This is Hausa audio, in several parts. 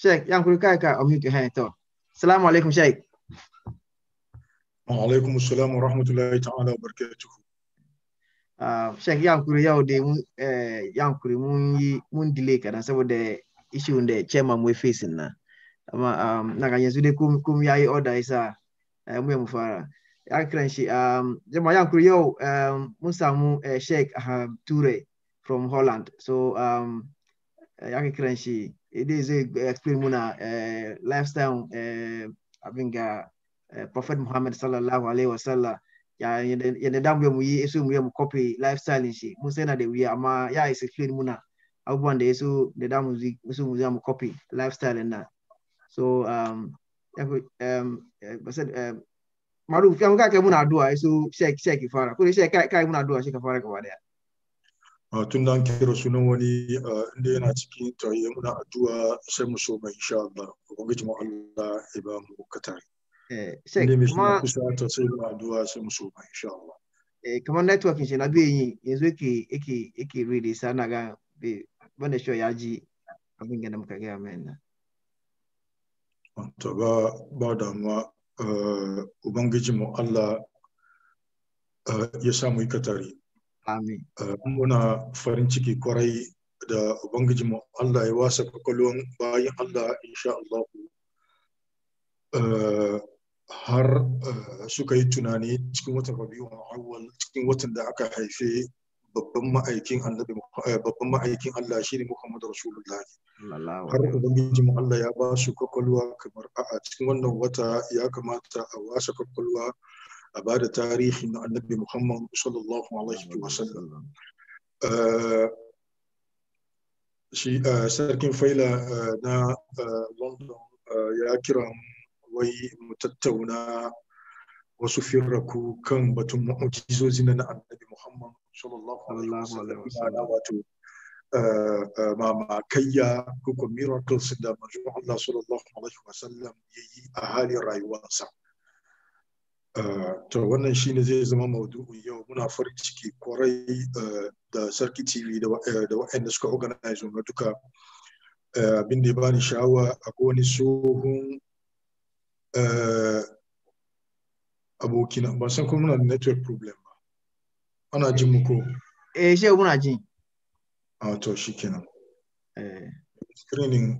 Sheikh yankuri kai ka on mute hand to assalamu alaikum Sheikh wa alaikum assalam wa rahmatullahi ta'ala wa barakatuh uh, Sheikh yankuri yau dai mun eh, yankuri mun yi mun delay kadan saboda issue da chairman mu facing na amma um, na ga yanzu dai kum kum yayi order isa uh, mu mu fara ya kiran shi um, jama'a yankuri yau um, mun samu uh, Sheikh uh, Ture from Holland so um, ya kiran shi dai zai explain muna uh, lifestyle uh, abin ga uh, Prophet Muhammad sallallahu alaihi wasallam ya yadda da mu yi iso mu yi mu copy lifestyle shi mun sai na da wuya amma ya is explain muna abubuwan da yaso da da mu so mu mu copy lifestyle na so um um basad um Maruf ya muka kai muna addu'a yaso shek shek fara ko shek kai kai muna addu'a shi ka fara gaba daya tun da an kira sunan wani inda yana cikin tayi muna addu'a sai mu so mai insha Allah ubangiji mu Allah ya ba mu katari eh shek shek kuma kuma kusa ta sai mu addu'a sai mu so mai insha Allah eh kamar networking shi na bai yi yanzu yake yake yake read sa na ga bai banda shi ya ji abin da muka ga mai nan to ba ba damuwa eh, ubangiji mu Allah eh, ya samu yi katari amin Uh, muna farin ciki kwarai da Ubangijinmu Allah ya wasa kwakwalwan bayan Allah insha Allah uh, har uh, suka yi tunani cikin watan Rabiu awwal cikin watan da aka haife babban ma'aikin annabi uh, babban ma'aikin Allah shine Muhammad Rasulullah sallallahu har alaihi Ubangijinmu Allah ya ba su kwakwalwa kamar a cikin wannan wata ya kamata a wasa kwakwalwa a ba da tarihin annabi Muhammad sallallahu alaihi wasallam wasallam Uh, shi uh, sarkin faila uh, na uh, london uh, ya kira wai mu tattauna wasu firraku kan batun mu'ujizozi na annabi muhammad sallallahu alaihi Sallallahu alaihi wasallam wasallam. wato uh, uh, mamakayya ko ko miracles da manzo Allah sallallahu alaihi wasallam yayi a halin rayuwarsa Uh, to wannan shine zai zama maudu'in yau muna farin ciki kwarai uh, da sarki tv da wa- uh, da waɗanda suka organize na duka uh, abin da ya bani sha'awa akwai wani tsohon uh, abokina ban san ko muna da network problem ba ana jin mu ko eh shehu muna ji a to shikenan eh screening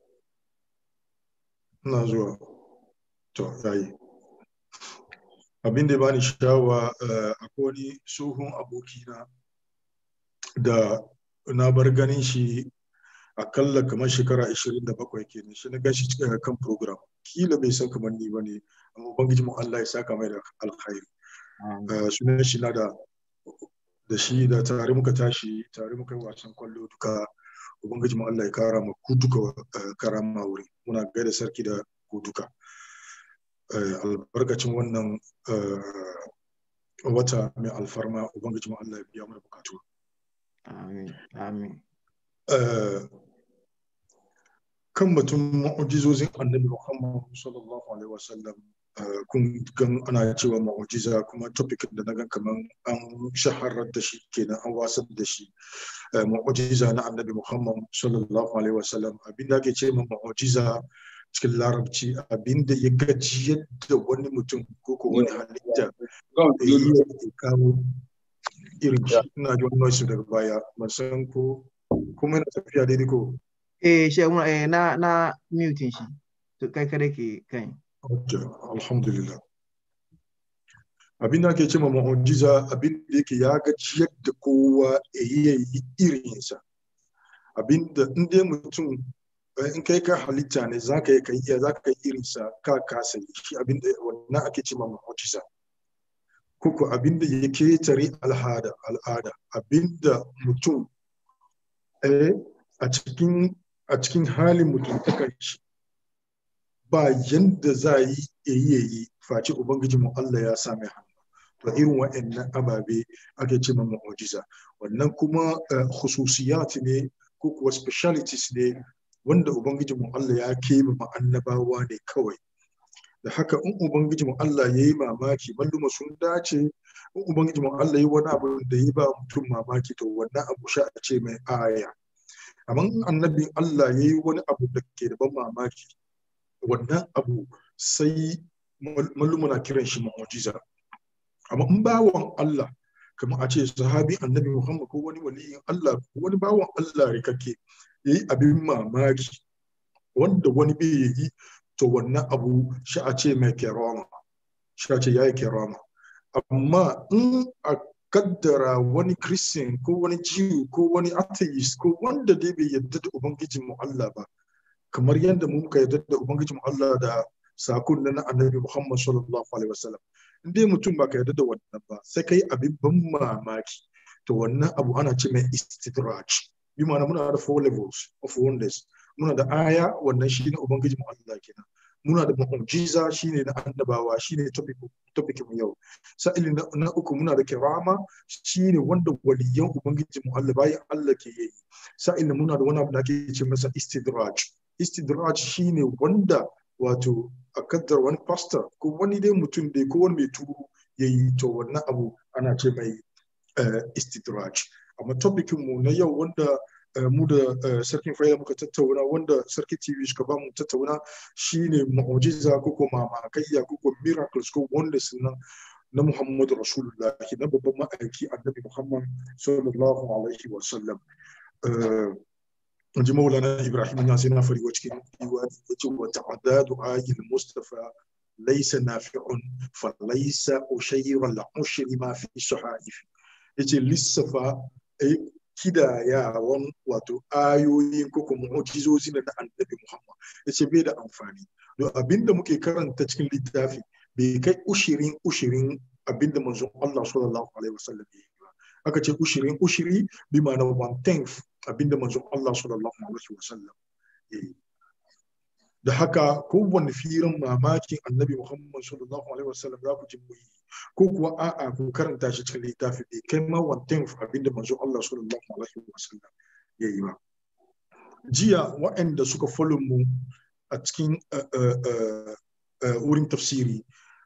ina zuwa to yayi abin da ya bani sha'awa uh, akwai wani tsohon abokina da na bar ganin shi akalla kamar shekara 27 kenan shi na gashi cikin kan program kila bai san kamar ni bane amma ubangiji mu Allah ya saka mai da alkhairi Uh, sunan shi na da da shi da tare muka tashi tare muka yi wasan kwallo duka ubangiji mu Allah ya kara mu ku duka uh, karama wuri muna gaida sarki da ku duka Uh, albarkacin wannan uh, wata mai alfarma ubangiji mu Allah ya biya mana bukatu amin amin Uh, kan batun mu'ujizozin annabi Muhammad sallallahu alaihi wasallam uh, kun gan ana cewa mu'ujiza kuma topic da na gan kaman an shaharar da shi kenan an wasar da shi uh, mu'ujiza na annabi Muhammad sallallahu alaihi wasallam abin da ake ce ma mu'ujiza cikin larabci abin da ya gajiyar da wani mutum ko ko wani halitta da ya iya ya kawo irin shi ina jin noise daga baya ban san ko kuma yana tafiya daidai ko eh shehu muna eh na na muting shi to kai kada ke kai Okay, alhamdulillah. Abin da ake ce ma mu'ujiza abin da yake ya gajiyar da kowa ya yi ya yi irinsa. Abin da in dai mutum eh, in kai ka halitta ne za ka yi ka iya za ka yi irinsa ka kasa yi shi abin da wannan ake ce ma mu'ujiza. Kuku abin da ya ketare al'ada al'ada abin da mutum eh, a cikin a cikin halin mutum ta shi ba yanda za yi yayi yayi face ubangiji mu Allah ya sa mai hannu to irin wa'annan ababe ake ce ma mu'jiza wannan kuma eh, khususiyat ne ko kuwa specialities ne wanda ubangiji mu Allah ya kebe ma annabawa ne kawai da haka in ubangiji mu Allah yayi mamaki malluma sun dace in ubangiji mu Allah yayi wani abu da yi ba mutum mamaki to wannan abu sha a ce mai aya amma annabin Allah ya yi wani abu da ke da ban mamaki wannan abu sai mallumuna kiran shi mu'jiza amma in bawan Allah kamar a ce sahabi annabi Muhammad ko wani waliyin Allah ko wani bawan Allah rikake yayi abin mamaki wanda wani bai yi to wannan abu shi a ce mai kerama shi a ce yayi kerama amma in a kaddara wani christian ko wani jew ko wani atheist ko wanda dai bai yarda da ubangijin mu Allah ba kamar yadda mu muka yarda da ubangijin mu Allah da sakon na annabi Muhammad sallallahu alaihi wasallam in dai mutum ba ka yarda da wannan ba sai kai abin ban mamaki to wannan abu ana ce mai istidraj bi ma'ana muna da four levels of wonders muna da aya wannan shine ubangijin mu Allah kenan muna da mu'jiza shine na annabawa shine topic topic mu yau sa'ili na uku muna da kirama shine wanda waliyan ubangiji mu Allah bayan Allah ke yi sa'ili muna da wani abu da ake ce masa istidraj istidraj shine wanda wato a kaddar wani pastor ko wani dai mutum dai ko wani mai turu ya yi to wannan abu ana ce mai istidraj amma topikin mu na yau wanda mu da sarkin faida muka tattauna wanda sarki tv suka ba mu tattauna shine mu'jiza ko ko mamakaiya ko ko miracles ko wonders nan na Muhammadu Rasulullahi na babban ma'aiki annabi Muhammad sallallahu alaihi wa sallam ji maulana Ibrahim ya sai na fari wa cikin diwani yace wa ta'addadu ayil mustafa laysa nafi'un fa laysa ushayra al-ushri ma fi sahaif yace lissafa kidayawan wato ayoyin ko kuma mu'jizozi na annabi Muhammad yace bai da amfani don abinda muke karanta cikin littafi bai kai ushirin ushirin abinda manzon Allah sallallahu alaihi wasallam ya yi ba aka ce ushirin ushiri bi ma'ana one tenth abinda manzon Allah sallallahu alaihi wasallam ya yi da haka kowanne firin mamakin annabi Muhammad sallallahu alaihi wasallam za ku ji mu yi ko kuwa a'a ku karanta shi cikin littafi bai kai ma one tenth abinda manzon Allah sallallahu alaihi wasallam ya yi ba jiya waɗanda suka follow mu a cikin wurin tafsiri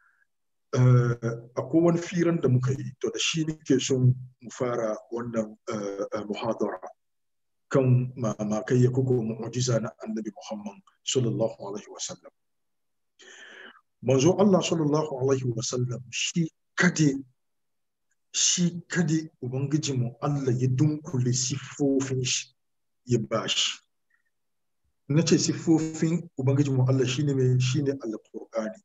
akwai wani firan da muka yi to da shi nake son mu fara wannan muhadara kan mamakai ya kuka mu'jiza na annabi Muhammad sallallahu alaihi wasallam manzo Allah sallallahu alaihi wasallam shi kade shi kade ubangiji mu Allah ya dunkule siffofin shi ya bashi na ce siffofin ubangiji mu Allah shine mai shine alqur'ani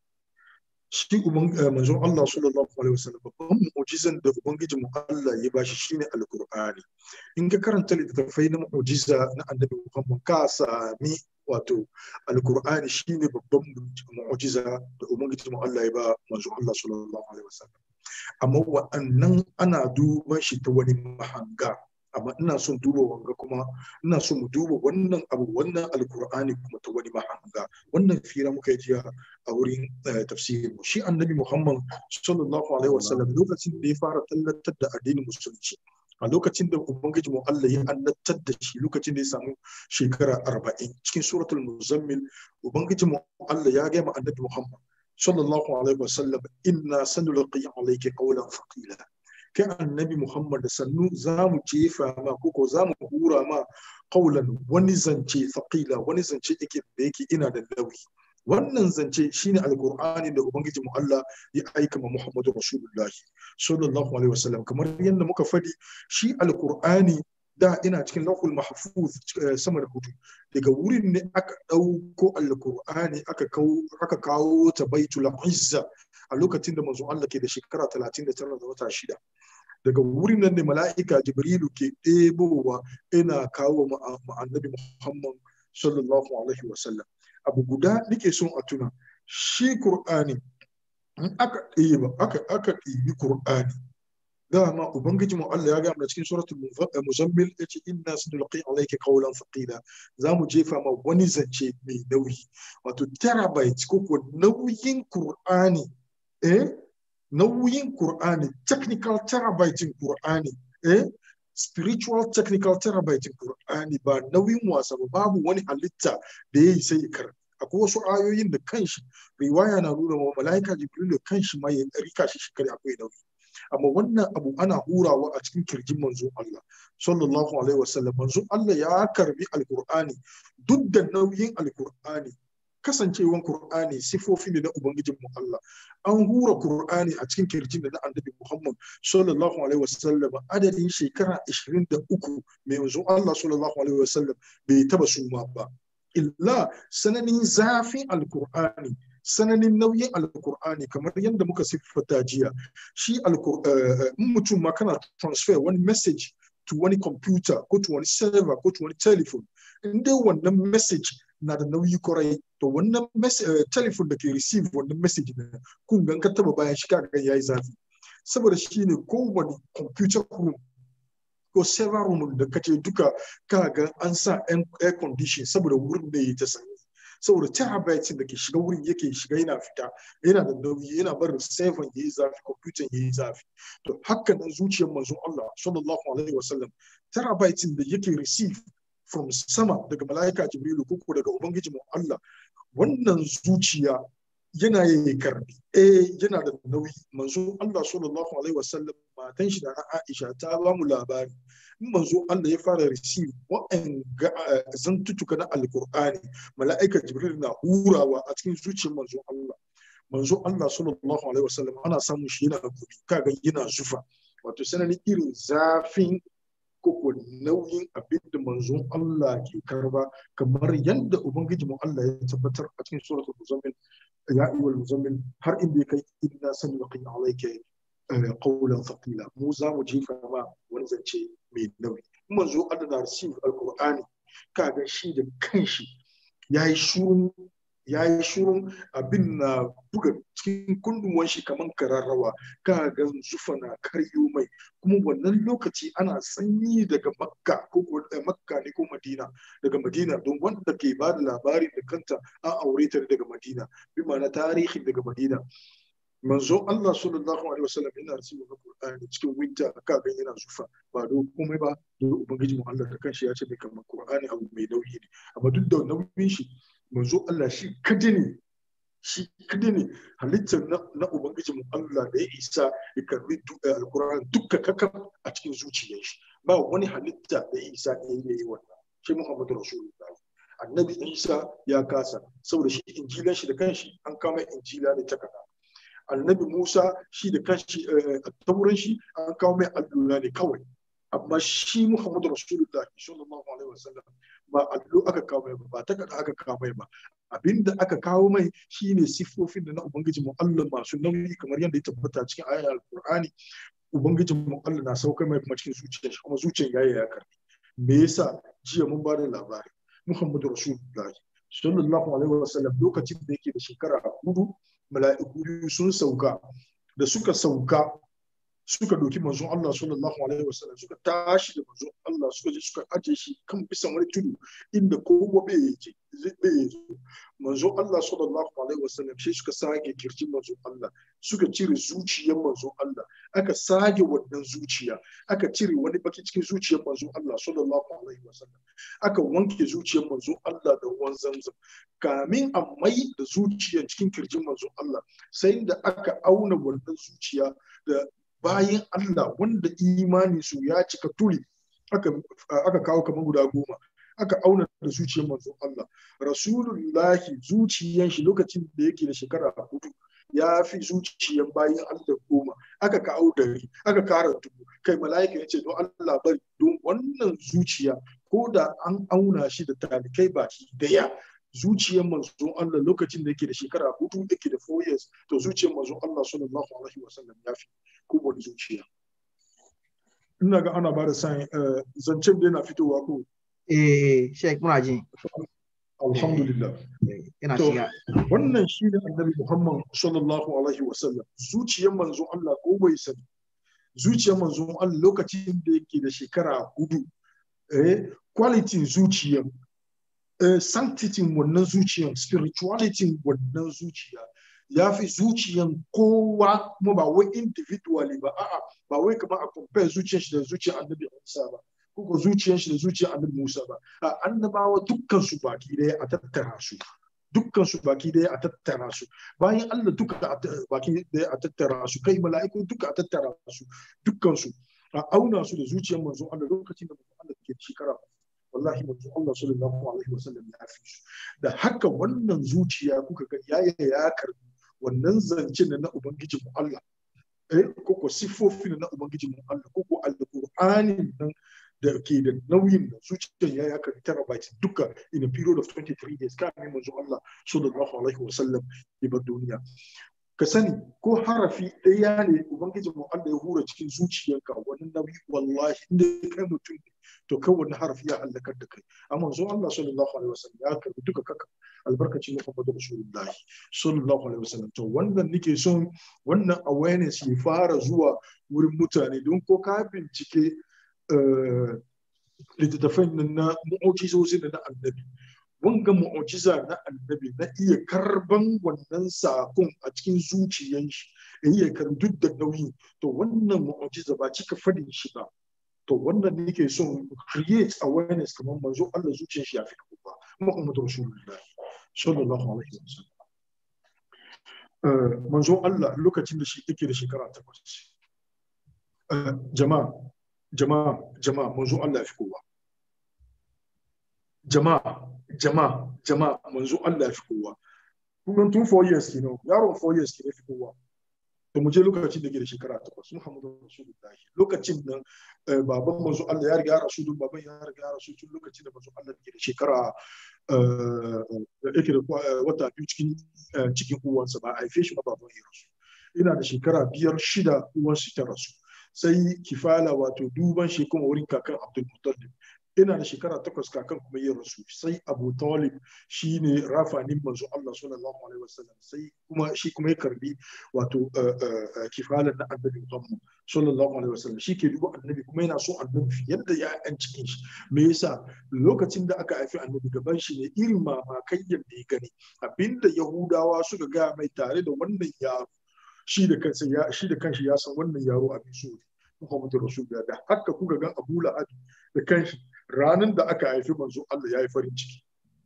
shi manzon Allah sallallahu alaihi wasallam babban mu'jizan da ubangiji mu Allah ya bashi shine alqur'ani in ka karanta littattafai na mu'jiza na annabi Muhammad ka sami wato alqur'ani shine babban mu'jiza da ubangiji mu Allah ya ba manzon Allah sallallahu alaihi wasallam amma wa'annan ana duban shi ta wani mahanga amma ina son duba wanga kuma ina son mu duba wannan abu wannan alkur'ani kuma ta wani mahanga wannan fira muka yi jiya a wurin tafsirin mu shi annabi muhammad sallallahu alaihi wasallam lokacin da ya fara tallatar da addinin musulunci a lokacin da ubangiji mu Allah ya annabtar da shi lokacin da ya samu shekara arba'in cikin suratul muzammil ubangiji mu Allah ya gaya ma annabi muhammad sallallahu alaihi wasallam inna sanulqi alayka qawlan thaqila kai annabi Muhammad da sannu za mu jefa ma koko za mu hura ma kaulan wani zance faƙila wani zance yake da yake ina da nauyi wannan zance shine alqur'ani da ubangiji mu Allah ya aika ma Muhammadu Rasulullahi sallallahu alaihi wasallam kamar yadda muka fadi shi alqur'ani da ina cikin lauhul mahfuz sama da hudu daga wurin ne aka ɗauko alqur'ani aka kawo aka kawo ta baitul izza a lokacin da manzo Allah ke da shekara 39 da wata shida daga wurin nan ne mala'ika jibrilu ke ɗebowa ina kawo ma annabi muhammad sallallahu alaihi wasallam abu guda nake son a tuna shi qur'ani in aka ɗeba aka aka ɗibi qur'ani dama ubangiji mu Allah ya ga mana cikin suratul muzammil yace inna sanulqi alayka qawlan thaqila zamu jefa ma wani zance mai nauyi wato terabyte ko ko nauyin qur'ani eh nauyin Kur'ani, technical terabyte Kur'ani, eh? spiritual technical terabyte Kur'ani ba nauyin wasa ba babu wani halitta da ya yi sai ya karanta. Akwai wasu ayoyin da kanshi riwaya na nuna wa mala'ika Jibril da kanshi ma ya rika shi shekari akwai nauyi. amma wannan abu ana hurawa a cikin kirjin manzon Allah sallallahu alaihi wasallam manzon Allah ya karbi alqur'ani duk da nauyin alqur'ani kasancewan Kur'ani sifofi ne na Ubangijin mu Allah an hura Kur'ani a cikin kirjin da na annabi Muhammad sallallahu alaihi wasallam adadin shekara 23 mai yanzu Allah sallallahu alaihi wasallam bai taba suma ba illa sananin zafin alkur'ani sananin nauyin alkur'ani kamar yadda muka siffata jiya shi mutum ma kana transfer wani message to wani computer ko to wani server ko to wani telephone in dai wannan message na da nauyi kwarai to wannan telephone da ke receive wannan message ne kun gan ka taba bayan shi kaga yayi zafi saboda shi ne kowane computer room ko server room da kace duka kaga an sa air condition saboda wurin da yi ta sanyi saboda terabytes da ke shiga wurin yake shiga yana fita yana da nauyi yana barin seven yayi zafi computer yayi zafi to haka nan zuciyar manzon Allah sallallahu alaihi wasallam terabytes da yake receive from sama daga mala'ika jibrilu ko daga ubangiji mu Allah wannan zuciya yana yi karbi eh yana da nauyi manzo Allah sallallahu alaihi wasallam matan shi da na Aisha ta ba mu labari in manzo Allah ya fara receive wa'an zantutuka na alkur'ani mala'ika jibril na hurawa a cikin zuciyar manzo Allah manzo Allah sallallahu alaihi wasallam ana samun shi yana gobe kaga yana zufa wato sananin irin zafin koko nauyin abin da manzon Allah ke karba kamar yadda ubangiji mu Allah ya tabbatar a cikin suratul muzammil ya ayyuhal muzammil har inda ya kai inna sanulqi alayka qawlan thaqila mu za mu jefa ma wani zance mai nauyi manzo Allah na receive alqur'ani kaga shi da kanshi yayi shurun ya yi shurun abin na buga cikin kunduwan shi kamar kararrawa ka ga zufa na karyo mai kuma wannan lokaci ana sanyi daga makka ko makka ne ko madina daga madina don wanda ke ba da labari da kanta an aure ta daga madina bi ma'ana tarihi daga madina manzo Allah sallallahu alaihi wasallam yana rasu da Qur'ani cikin winter ka ga yana zufa ba do komai ba da ubangiji mu Allah da kanshi ya ce mai kamar Qur'ani abu mai nauyi ne amma duk da nauyin shi manzo Allah shi kada ne shi kada ne halittar na ubangiji mu Allah da ya isa ya karbi alkur'an dukka kakam a cikin zuciyar shi ba wani halitta da ya isa ya yi wannan shi Muhammadu Rasulullah annabi Isa ya kasa saboda shi injilan shi da kanshi an kama injila da takarda annabi Musa shi da kanshi a tauran shi an kawo mai allura ne kawai amma shi Muhammadu Rasulullah sallallahu alaihi wasallam ba allo aka kawo mai ba ta kada aka kawo mai ba abinda aka kawo mai shine siffofin da na ubangiji mu Allah masu nauyi kamar yadda ya tabbata cikin ayar alqur'ani ubangiji mu Allah na saukar mai kuma cikin zuciyar shi kuma zuciyar yayi ya karbi me yasa jiya mun bada labari Muhammadu Rasulullah sallallahu alaihi wasallam lokacin da yake da shekara hudu mala'iku biyu sun sauka da suka sauka suka doki manzon Allah sallallahu alaihi wasallam suka tashi da manzon Allah suka je suka aje shi kan bisan wani tudu inda kowa bai yake bai zo manzon Allah sallallahu alaihi wasallam shi suka sage kirjin manzon Allah suka cire zuciyar manzon Allah aka sage wannan zuciya aka cire wani baki cikin zuciyar manzon Allah sallallahu alaihi wasallam aka wanke zuciyar manzon Allah da ruwan zamzam kamin a mai da zuciyar cikin kirjin manzon Allah sai da aka auna wannan zuciya da bayan Allah wanda imani su ya cika tuli aka kawo kamar guda goma aka auna da zuciyar manzon Allah rasulullahi zuciyar shi lokacin da yake da shekara hudu ya fi zuciyar bayan Allah goma aka kawo dari aka kara dubu kai mala'ika ya ce don Allah bari don wannan zuciya ko da an auna shi da talikai baki daya zuciyar manzon Allah lokacin da yake da shekara hudu yake da four years to zuciyar manzon Allah sallallahu alaihi wasallam ya fi kowane zuciya ina ga ana bada sa'in zancen da yana fitowa ko eh sheik muna ji alhamdulillah ina to shiga wannan shi ne annabi Muhammad sallallahu alaihi wasallam zuciyar manzon Allah ko bai sani zuciyar manzon Allah lokacin da yake da shekara hudu eh quality zuciyar uh, sanctity wannan zuciyan spirituality wannan zuciya ya fi zuciyan kowa kuma ba wai individually ba a'a ba wai kamar a compare zuciyar shi da zuciyar annabi Musa ba ko ko zuciyar shi da zuciyar annabi Musa ba a annabawa dukkan su baki daya a tattara su dukkan su baki daya a tattara su bayan Allah duka baki daya a tattara su kai mala'iku duka a tattara su dukkan su a auna su da zuciyar manzon Allah lokacin da manzon Allah ke shekara wallahi manzon Allah sallallahu alaihi wasallam ya fi su da haka wannan zuciya kuka ga yaya ya karbi wannan zancen na ubangijin mu Allah eh koko sifofin na ubangijin mu Allah koko alqur'anin nan da ke da nauyin da zuciyar ya ya karbi terabyte duka in a period of 23 years kamin manzon Allah sallallahu alaihi wasallam ya bar duniya ka sani ko harafi ɗaya ne ubangiji mu Allah ya hura cikin zuciyarka wani nauyi wallahi inda kai mutum ne to kai wani harafi ya halakar da kai amma zo Allah sallallahu alaihi wasallam ya karbi duka kaka albarkacin Muhammadu Rasulullahi sallallahu alaihi wasallam to wannan nake son wannan awareness ya fara zuwa wurin mutane don ko ka bincike littattafan na mu'ujizozi na annabi wanga mu'ujiza na annabi na iya karban wannan sakon a cikin zuciyan shi ya iya karbi duk da nauyi to wannan mu'ujiza ba cika fadin shi ba to wannan ne ke son create awareness kamar manzo Allah zuciyar shi ya fi kuma Muhammadu Rasulullah sallallahu alaihi wasallam manzo Allah lokacin da shi yake da shekara takwas jama'a jama'a jama'a manzo Allah ya fi kowa jama'a jama'a jama'a manzo Allah ya fi kowa kuma tun 4 years kenan yaron 4 years kenan fi kowa to mu je lokacin da ke da shekara takwas Muhammadu Rasulullahi lokacin nan baban manzo Allah ya riga ya rasu dun baban ya riga ya rasu tun lokacin da manzo Allah ke da shekara yake da wata biyu cikin cikin uwansa ba a haife shi ba baban ya rasu ina da shekara biyar shida uwansa ta rasu sai kifala wato duban shi kuma wurin kakan Abdul Muttalib ina da shekara takwas kakan kuma yin rasu sai abu talib shi ne rafanin manzo Allah sallallahu alaihi wasallam sai kuma shi kuma ya karbi wato kifalan na annabi Muhammad sallallahu alaihi wasallam shi ke duba annabi kuma yana so annabi yadda ya yan cikin shi me yasa lokacin da aka haifi annabi gaban shi ne irin mamakai yadda ya gani abinda yahudawa suka gaya mai tare da wannan yaro shi da kansa ya shi da kanshi ya san wannan yaro abin so ne Muhammadu Rasulullah da haka kuka gan Abu Lahab da kanshi ranar da aka haifi manzo Allah ya yi farin ciki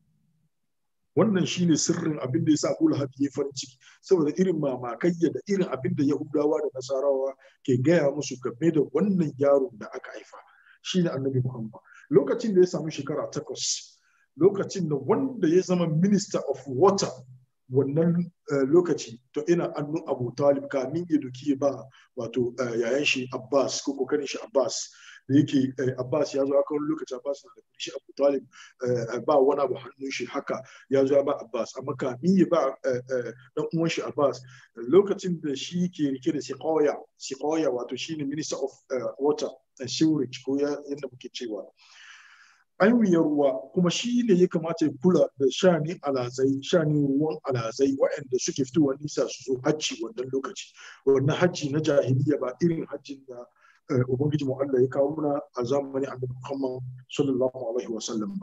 wannan shine sirrin abin da yasa Abu Lahab ya yi farin ciki saboda irin mamakayya da irin abin da Yahudawa da Nasarawa ke gaya musu game da wannan yaron da aka haifa shine Annabi Muhammad lokacin da ya samu shekara takwas lokacin da wanda ya zama minister of water wannan lokaci to ina annun abu talib kamin ya duki ba wato yayan shi abbas ko kokarin shi abbas da yake abbas ya zo aka wani lokaci abbas na da kudi shi abu talib ba wani abu hannun shi haka ya zo ya ba abbas amma kamin ya ba dan uwan shi abbas lokacin da shi ke rike da siqoya siqoya wato shine minister of water and sewerage ko yadda muke cewa aiwuyar ruwa kuma shi ne ya kamata ya kula da shani alazai shani ruwan alazai waɗanda suke fitowa nisa su zo hajji wannan lokaci wannan hajji na jahiliya ba irin hajjin da ubangiji mu Allah ya kawo muna a zamanin annabi Muhammad sallallahu alaihi wa sallam ba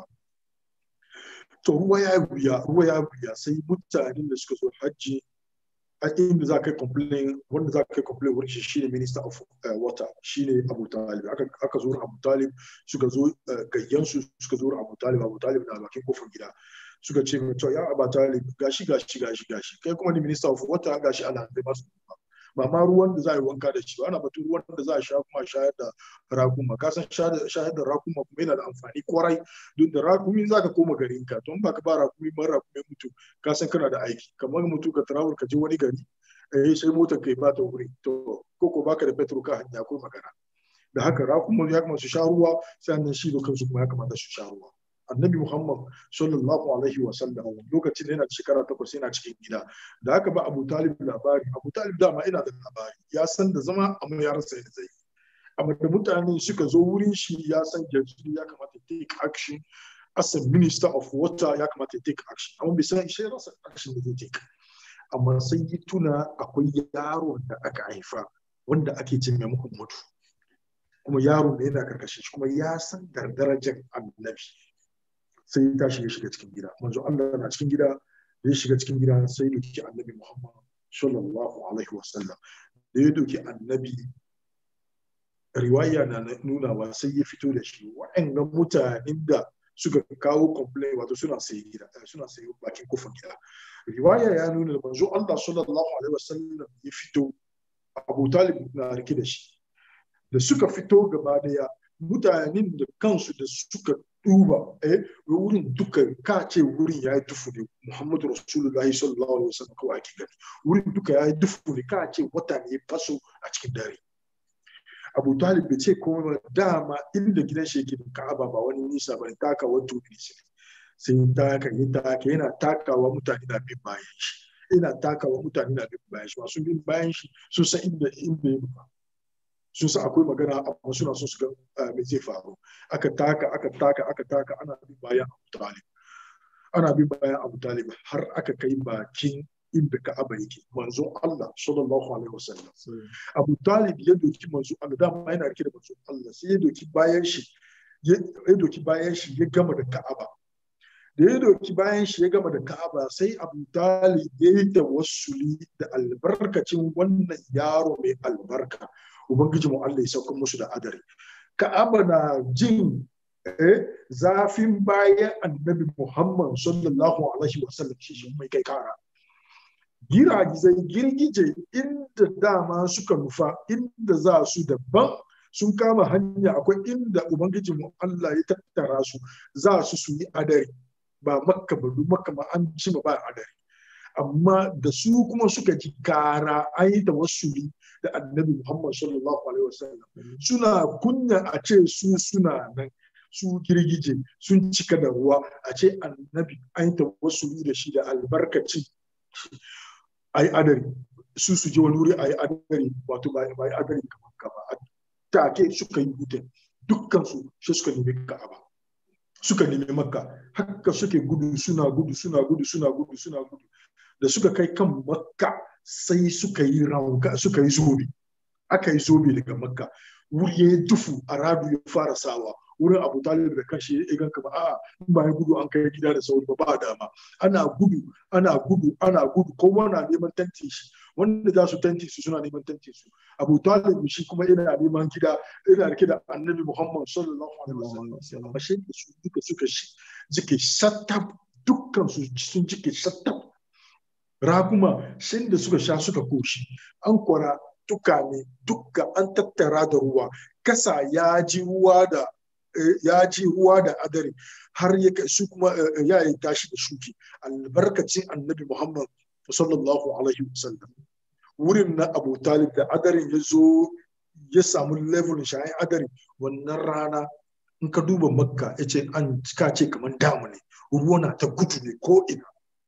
to ruwa ya wuya ruwa ya wuya sai mutanen da suka zo hajji a inda za ka yi complain wanda za ka yi complain wurin shi shine minister of water shine Abu Talib aka zo Abu Talib suka zo gayyansu suka zo Abu Talib Abu Talib na bakin kofar gida suka ce mai to ya Abu Talib gashi gashi gashi gashi kai kuma ni minister of water gashi ana da masu ba ma ruwan da za a yi wanka da shi ana batun ruwan da za a sha kuma shayar da rakuma ka san shayar da rakuma kuma yana da amfani kwarai don da rakumi za ka koma garin ka to ba ka ba rakumi ma rakumi mutu ka san kana da aiki kamar mutu ka travel ka je wani gari eh sai motar kai ba ta wuri to ko ko baka da petrol ka hanya ko magana da haka rakuma ya kamata su sha ruwa sannan shi da kansu kuma ya kamata su sha ruwa annabi Muhammad sallallahu alaihi wa sallam lokacin da yana shekara takwas yana cikin gida da haka ba Abu Talib labari Abu Talib dama ina da labari ya san da zama amma ya rasa yadda zai amma da mutane suka zo wurin shi ya san yanzu ya kamata take action as a minister of water ya kamata take action amma bai san shi rasa action da zai take amma sai yi tuna akwai yaron da aka haifa wanda ake ce mai Muhammadu kuma yaron da yana karkashin shi kuma ya san da darajar annabi sai ya tashi ya shiga cikin gida manzo Allah na cikin gida da ya shiga cikin gida sai ya doki annabi Muhammad sallallahu alaihi wasallam da ya doki annabi riwaya na nunawa sai ya fito da shi wa'annan mutanen da suka kawo complain wato suna sayi gida suna sayi bakin kofar gida riwaya ya nuna da manzo Allah sallallahu alaihi wasallam ya fito Abu Talib na rike da shi da suka fito gaba daya mutanen da kansu da suka duba eh wurin duka ka ce wurin ya yi dufu ne Muhammadu Rasulullahi sallallahu alaihi wasallam kawai ake gani wurin duka ya yi dufu ne ka ce wata ne faso a cikin dare Abu Talib bai ce komai ba dama inda gidan shi yake da Ka'aba ba wani nisa ba taka wani tubi ne sai taka yi taka yana takawa mutane na bin bayan shi yana takawa mutane na bin bayan shi masu bin bayan shi sun san inda inda ya nufa sun san akwai magana amma suna so su ga me zai faru aka taka aka taka aka taka ana bin bayan Abu Talib ana bin bayan Abu Talib har aka kai bakin inda Ka'aba yake manzo Allah sallallahu alaihi wasallam Abu Talib ya doki manzo Allah dama yana rike da manzo Allah sai ya doki bayan shi ya doki bayan shi ya gama da Ka'aba da ya doki bayan shi ya gama da Ka'aba sai Abu Talib ya yi tawassuli da albarkacin wannan yaro mai albarka ubangiji mu Allah ya sauka musu da adari Ka'aba na jin zafin bayan annabi Muhammad sallallahu alaihi wasallam shi shi mai kai kara giragizai girgije inda dama suka nufa inda za su daban sun kama hanya akwai inda ubangiji mu Allah ya tattara su za su su yi adari ba makka ba makka ma an ci ba adari amma da su kuma suka ji kara an yi tawassuli da annabi Muhammad sallallahu alaihi wasallam suna kunya a ce su suna nan su girgije sun cika da ruwa a ce annabi an yi tawassuli da shi da albarkaci a yi adari su su je wani wuri a yi adari wato ba yi adari kamar ka ba take suka yi hutun dukkan su shi suka nemi ka'aba suka nemi makka haka suke gudu suna gudu suna gudu suna gudu suna gudu da suka kai kan makka sai suka yi rauka suka yi zobe aka yi zobe daga makka wuri ya dufu a radu ya fara sawa wurin abu talib da kanshi ya gan kama a'a ba ya gudu an kai gida da sauri ba ba dama ana gudu ana gudu ana gudu kowa na neman tanti shi wanda za su tanti su suna neman tanti su abu talib shi kuma yana neman gida yana rike da annabi muhammad sallallahu alaihi wasallam amma shi da su duka suka shi jike shattab dukkan su sun jike shattab raguma shin da suka sha suka koshi an kwara duka ne duka an tattara da ruwa kasa ya ji ruwa da ya ji ruwa da adari har ya su kuma ya yi tashi da shuki albarkacin annabi muhammad sallallahu alaihi wasallam wurin na abu talib da adarin ya zo ya samu level shayin adari wannan rana in ka duba makka ya ce an ka ce kamar damu ne ruwa na ta gudu ne ko ina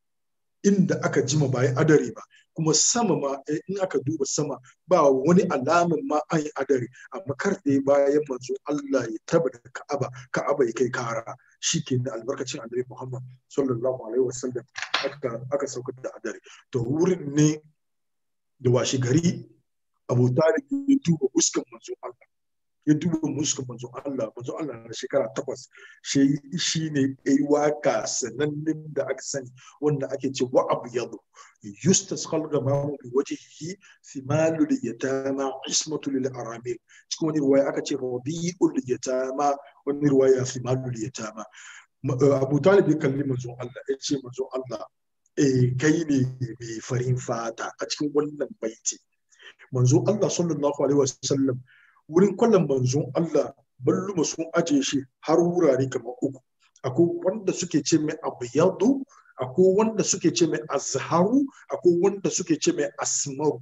inda aka jima ba yi adari ba kuma sama ma in aka duba sama ba wani alamin ma an yi adari amma kar da ya bayan manzo Allah ya taba da Ka'aba Ka'aba ya kai kara shi ke da albarkacin Annabi Muhammad sallallahu alaihi wasallam aka aka sauka da adari to wurin ne da washi gari Abu Talib ya duba uskan manzo Allah ya duba muskan manzo Allah manzo Allah na shekara takwas shi shi ne yayi waka sanannen da aka sani wanda ake ce wa abu yadu yustasqal gamamu bi wajhihi thimalu li yatama ismatu lil aramil cikin wani ruwaya aka ce rabiul yatama wani ruwaya thimalu li yatama Abu Talib ya kalli manzo Allah ya ce manzo Allah eh kai ne mai farin fata a cikin wannan baiti manzo Allah sallallahu alaihi wasallam wurin kwallon manzon Allah balluma sun aje shi har wurare kamar uku akwai wanda suke ce mai abyadu akwai wanda suke ce mai azharu akwai wanda suke ce mai asmaru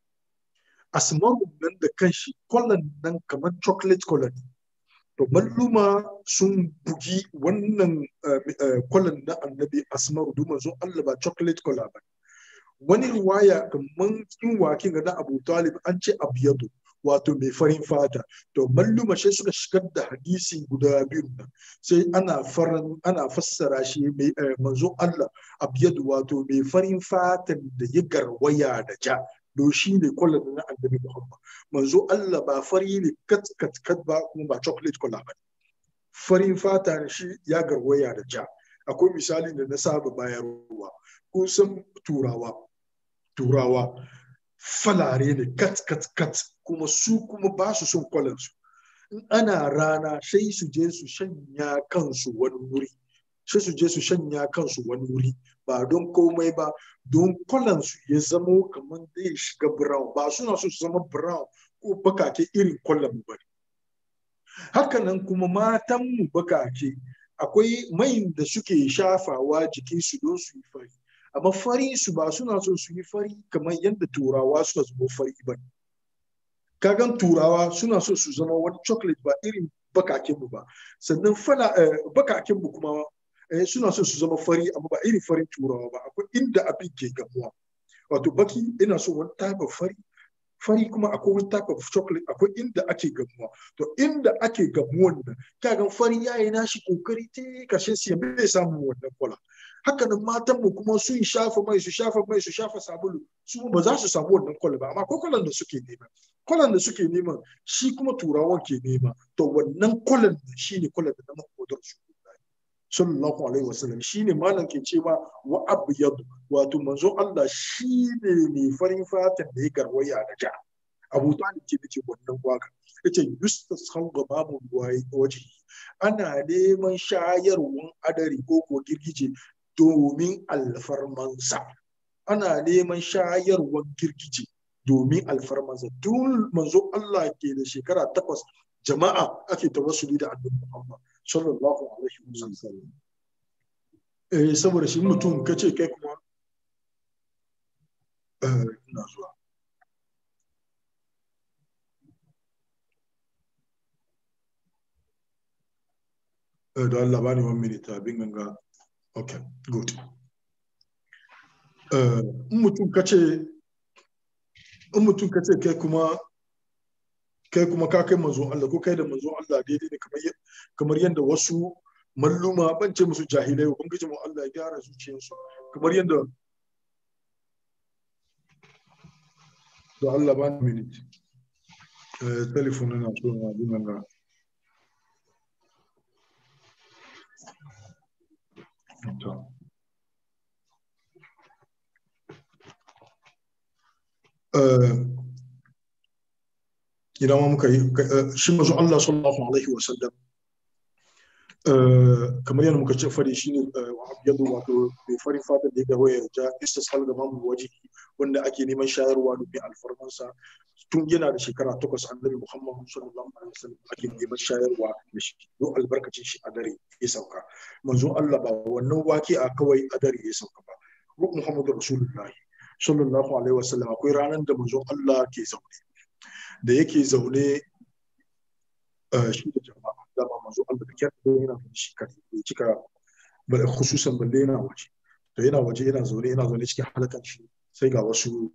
asmaru nan da kanshi kwallon nan kamar chocolate color to balluma sun bugi wannan kwallon na annabi asmaru duk manzon Allah ba chocolate color ba wani riwaya kamar cikin wakin ga na Abu Talib an ce abyadu wato mai farin fata to malluma sai suka shigar da hadisi guda biyu nan sai ana faran ana fassara shi mai manzo Allah abyadu wato mai farin fatan da ya garwaya da ja do shi ne kwallon na annabi Muhammad manzo Allah ba fari ne kat kat kat ba kuma ba chocolate color ba farin fata ne shi ya garwaya da ja akwai misali da na saba bayarwa kun san turawa turawa falare ne kat kat kat kuma su kuma ba su son kwalansu in ana rana sai su je su shanya kansu wani wuri sai su je su shanya kansu wani wuri ba don komai ba don kwalansu ya zamo kamar zai shiga brown ba suna so su zama brown ko bakake irin kwallon mu bane hakanan kuma matan mu bakake akwai mai da suke shafawa jikinsu don su yi fari amma fari su ba suna so su yi fari kamar yadda turawa suka zama fari ba kagan turawa suna so su zama wani chocolate ba irin bakakin mu ba sannan fana bakakin mu kuma suna so su zama fari amma ba irin farin turawa ba akwai inda abin ke gamuwa wato baki ina so wani type of fari fari kuma akwai wani type of chocolate akwai inda ake gamuwa to inda ake gamuwan nan kagan fari yayi nashi kokari ta kashe siya bai samu wannan kwala haka nan matan mu kuma sun shafa mai su shafa mai su shafa sabulu su ba za su samu wannan kwala ba amma ko kwalan da suke nema kwalan da suke nema shi kuma turawan ke nema to wannan kwalan da shine kwalan da na makodar su sallallahu alaihi wasallam shine malam ke cewa wa abyad wato manzo Allah shine ne farin fatan da ya garwaya da ja Abu Talib ke ce wannan waka yace yustas hanga babu waje ana neman shayarwan adari ko ko girgije domin alfarmansa ana neman shayarwan girgije domin alfarmansa tun manzo Allah ke da shekara takwas jama'a ake tawassuli da annabi Muhammad sallallahu alaihi wasallam eh saboda shi mutum kace kai kuma eh ina zuwa eh da Allah bani one minute abin ganga okay good eh in mutum kace in mutum kace kai kuma kai kuma ka kai manzo Allah ko kai da manzo Allah daidai ne kamar kamar yadda wasu malluma ban ce musu jahilai ubangiji mu Allah ya gyara zuciyarsu kamar yadda da Allah ba ni minute eh telefon na so na bin nan to eh idan ma muka yi shi mazu Allah sallallahu alaihi wa sallam kamar yadda muka ce fari shine yadda wato mai farin fatan da ya gaba ya ja istisal ga mamu waje wanda ake neman shayarwa domin alfarmansa tun yana da shekara takwas annabi Muhammad sallallahu alaihi wasallam ake neman shayarwa da shi don albarkacin shi a dare ya sauka manzo Allah ba wannan wake a kawai a dare ya sauka ba ruh Muhammadu Rasulullahi sallallahu alaihi wasallam akwai ranar da manzo Allah ke zaune da yake zaune shi da jama'a dama manzo Allah da kyar da yana da shi kai bai cika ba khususan balle yana waje to yana waje yana zaune yana zaune cikin halakan shi sai ga wasu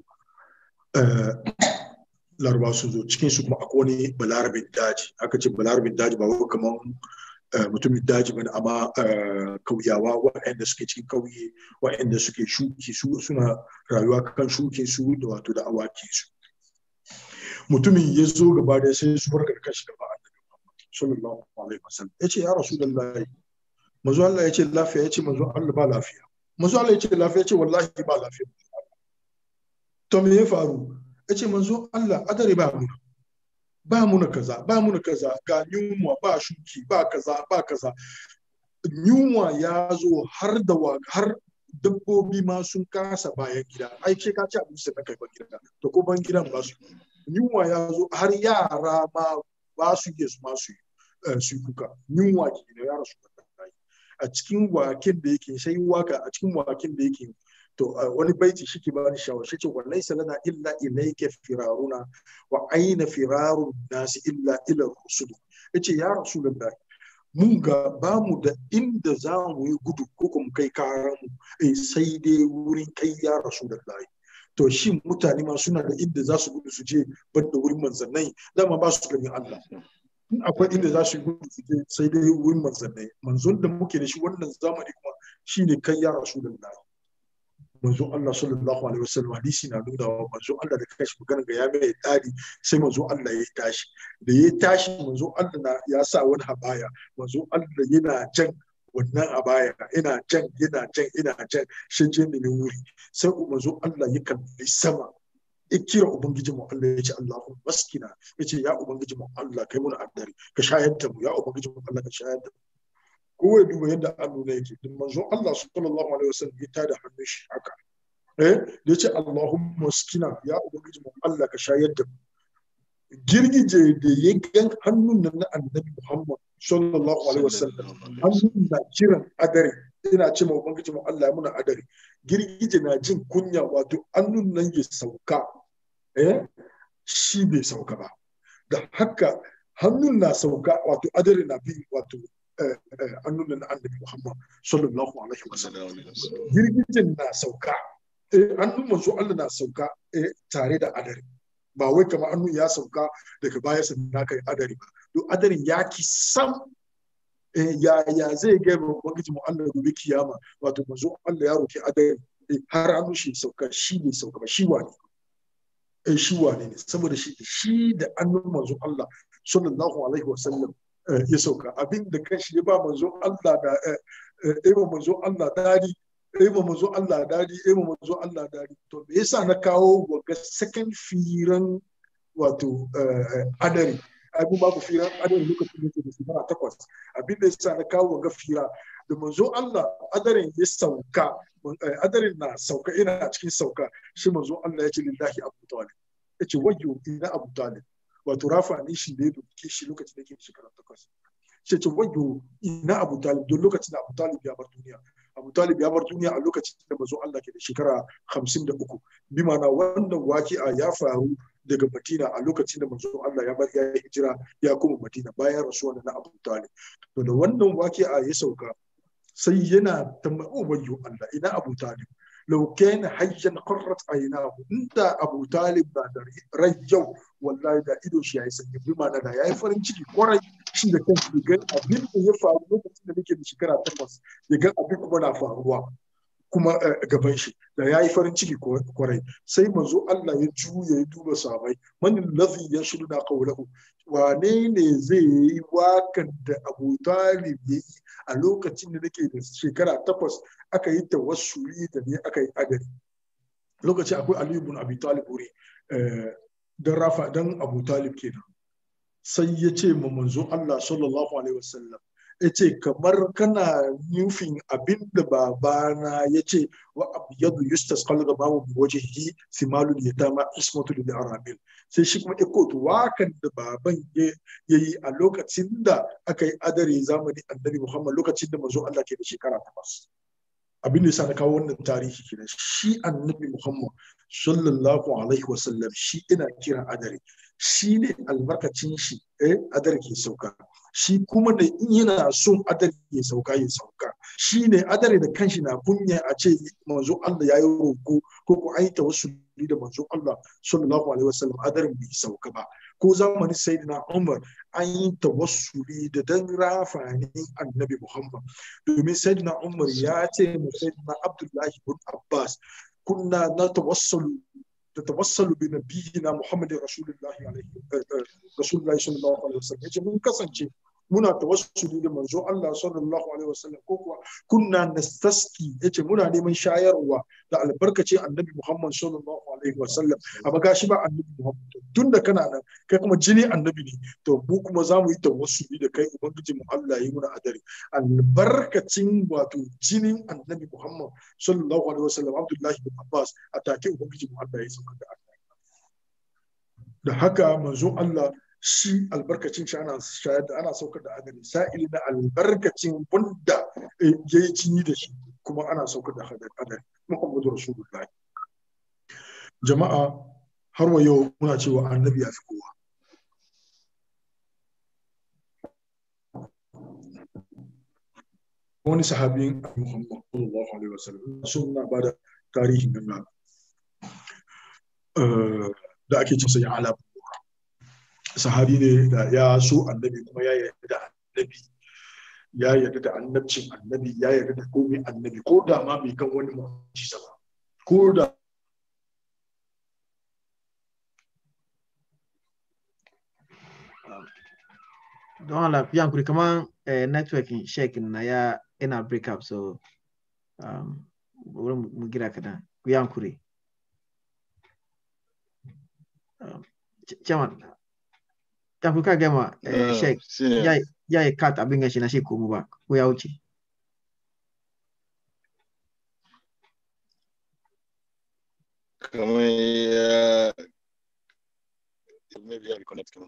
laraba su zo cikin su kuma akwai wani balarabin daji aka ce balarabin daji ba wai kamar mutumin daji bane amma kauyawa waɗanda suke cikin kauye waɗanda suke shuki su suna rayuwa kan shukin su da wato da awaki su mutumin ya zo gaba da sai su farka da kashi gaba annabi sallallahu alaihi wasallam yace ya rasulullahi manzo Allah yace lafiya yace manzo Allah ba lafiya manzo Allah yace lafiya yace wallahi ba lafiya to me ya faru yace manzo Allah adare ba mu ba mu na kaza ba mu na kaza ga yunwa ba shuki ba kaza ba kaza yunwa ya zo har da har dabbobi ma sun kasa bayan gida ai ce ka ci abinci da kai ban gida to ko ban gidan ba su yunwa ya zo har yara ma ba su iya su masu su kuka yunwa ke da yara su a cikin waken da yake sai waka a cikin waken da yake to wani baiti shi ke ba ni shawar shi ce wallahi salana illa ilayka firaruna wa aina firarun nasi illa ila rusul yace ya rasulullahi mun ga ba mu da inda za mu yi gudu ko kuma kai karan mu sai dai wurin kai ya rasulullahi to shi mutane ma suna da inda za su gudu su je banda wurin manzannai dama ba su ganin Allah in akwai inda za su gudu su je sai dai wurin manzannai manzon da muke da shi wannan zamani kuma shine kai ya rasulullahi manzon Allah sallallahu alaihi wasallam hadisi na nuna wa manzon Allah da kashi magana ga ya mai dadi sai manzon Allah ya tashi da ya tashi manzon Allah ya sa wani habaya manzon Allah yana jan wannan a baya ina jan ina jan ina jan shi je ne wuri sai manzo Allah ya kalli sama ikira ubangiji mu Allah ya ce Allahu maskina ya ce ya ubangiji mu Allah kai mun addari ka shayar da mu ya ubangiji mu Allah ka shayar da mu kowa ya duba yadda an nuna yake din manzon Allah sallallahu alaihi wasallam ya tada hannun shi haka eh da ya ce Allahumma maskina ya ubangiji mu Allah ka shayar da mu girgije da ya gan hannun nan na annabi Muhammad sallallahu alaihi wasallam hannun na kiran adare ina ce ma ubangiji mu Allah ya muna adare girgije na jin kunya wato hannun nan ya sauka eh shi bai sauka ba da haka hannun na sauka wato adare na bi wato hannun nan na annabi Muhammad sallallahu alaihi wasallam girgijen na sauka eh hannun manzo Allah na sauka eh tare da adare ba wai kamar hannu ya sauka daga baya sun na kai adari ba to adarin ya ki sam ya ya zai ga ubangiji mu Allah gobe kiyama wato manzo Allah ya roki adari har hannu shi sauka shi ne sauka ba shi wane eh shi wane ne saboda shi shi da hannun manzo Allah sallallahu alaihi wa sallam ya sauka abin da kanshi ya ba manzo Allah da eh manzo Allah dadi eh ma manzo Allah dadi eh ma manzo Allah dadi to me yasa na kawo ga second firan wato adari ai mun ba ku firan adari lokacin da ke da shekara takwas abin da yasa na kawo ga fira da manzo Allah adarin ya sauka adarin na sauka ina cikin sauka shi manzo Allah ya ce lillahi abu talib ya ce wayyo ina abu talib wato rafa ne shi da ya doke shi lokacin da ke da shekara takwas sai ce wayyo ina abu talib don lokacin da abu talib ya bar duniya Abu Talib ya bar duniya a lokacin da mazo Allah ke da shekara hamsin da uku. Bi ma'ana wannan waki'a ya faru daga Madina a lokacin da mazo Allah ya bar ya hijira ya kuma Madina bayan rasuwa na Abu Talib. To da wannan waki'a ya sauka sai yana tambayo wayyo Allah ina Abu Talib. لو كان حيا قرت عيناه انت ابو طالب da rai yau wallahi da ido shi yayi sanyi bi ma'ana da yayi farin ciki kwarai shi da kansa ga abin da ya faru lokacin da nake da shekara takwas ya ga abin kuma na faruwa kuma gaban shi da yayi farin ciki kwarai sai manzo Allah ya juya ya duba sahabbai man ladhi yashuduna qawlahu wane ne zai yi wakan da Abu Talib yayi a lokacin da nake da shekara takwas aka yi tawassuli da ne aka yi adari lokacin akwai Ali ibn Abi Talib wuri dan rafa dan Abu Talib kenan sai ya ce ma manzo Allah sallallahu alaihi wasallam ya ce kamar kana nufin abin da babana ya ce wa abyadu yustas qalga babu bi wajhihi simalul yatama ismatu lil arabil sai shi kuma iko to wakan da baban ya yi a lokacin da aka yi adare zamani annabi Muhammad lokacin da manzo Allah ke da shekara takwas abin da yasa na kawo wannan tarihi kenan shi annabi Muhammad sallallahu alaihi wasallam shi ina kira adare shi ne albarkacin shi eh adare ke sauka shi kuma da in yana son adare ya sauka ya sauka shi ne adare da kanshi na kunya a ce manzo Allah ya yi roko ko ko ai tawassuli da manzo Allah sallallahu alaihi wasallam adare bai sauka ba ko zamanin sayyidina Umar an yi tawassuli da dan rafanin annabi Muhammad domin sayyidina Umar ya ce mu sayyidina Abdullahi ibn Abbas kunna na tawassalu تتوصل بنبينا محمد رسول الله عليه رسول الله صلى الله عليه وسلم yace mun kasance muna tawassuli da manzo Allah sallallahu alaihi wasallam ko kuwa kunna nastaski yace muna neman shayarwa da albarkace annabi Muhammad sallallahu alaihi wasallam amma gashi ba annabi Muhammad tunda kana nan kai kuma jini annabi ne to mu kuma za mu yi tawassuli da kai ubangiji mu Allah yi muna adari albarkacin wato jinin annabi Muhammad sallallahu alaihi wasallam Abdullahi bin Abbas a take ubangiji mu Allah ya sauka da da haka manzo Allah shi albarkacin shi ana shayar da ana saukar da adari sa'ili na albarkacin wanda ya yi jini da shi kuma ana saukar da adari Muhammadu Rasulullahi jama'a har wa yau muna cewa annabi ya fi kowa wani sahabin Muhammad sallallahu alaihi wasallam sun na bada tarihin nan da ake cin ya ala sahabi ne da ya so annabi kuma ya yarda da annabi ya yarda da annabcin annabi ya yarda da komai annabi ko da ma bai kan wani mu'jiza ba ko da don Allah fi yankuri kamar networking shekin na ya ina break up so um, wurin mu gira kadan ku yankuri chairman kafin ka gama eh, sheik shine ya ya yi cut abin gashi na shi komo ba ko ya wuce kamar ya maybe ya reconnect kamar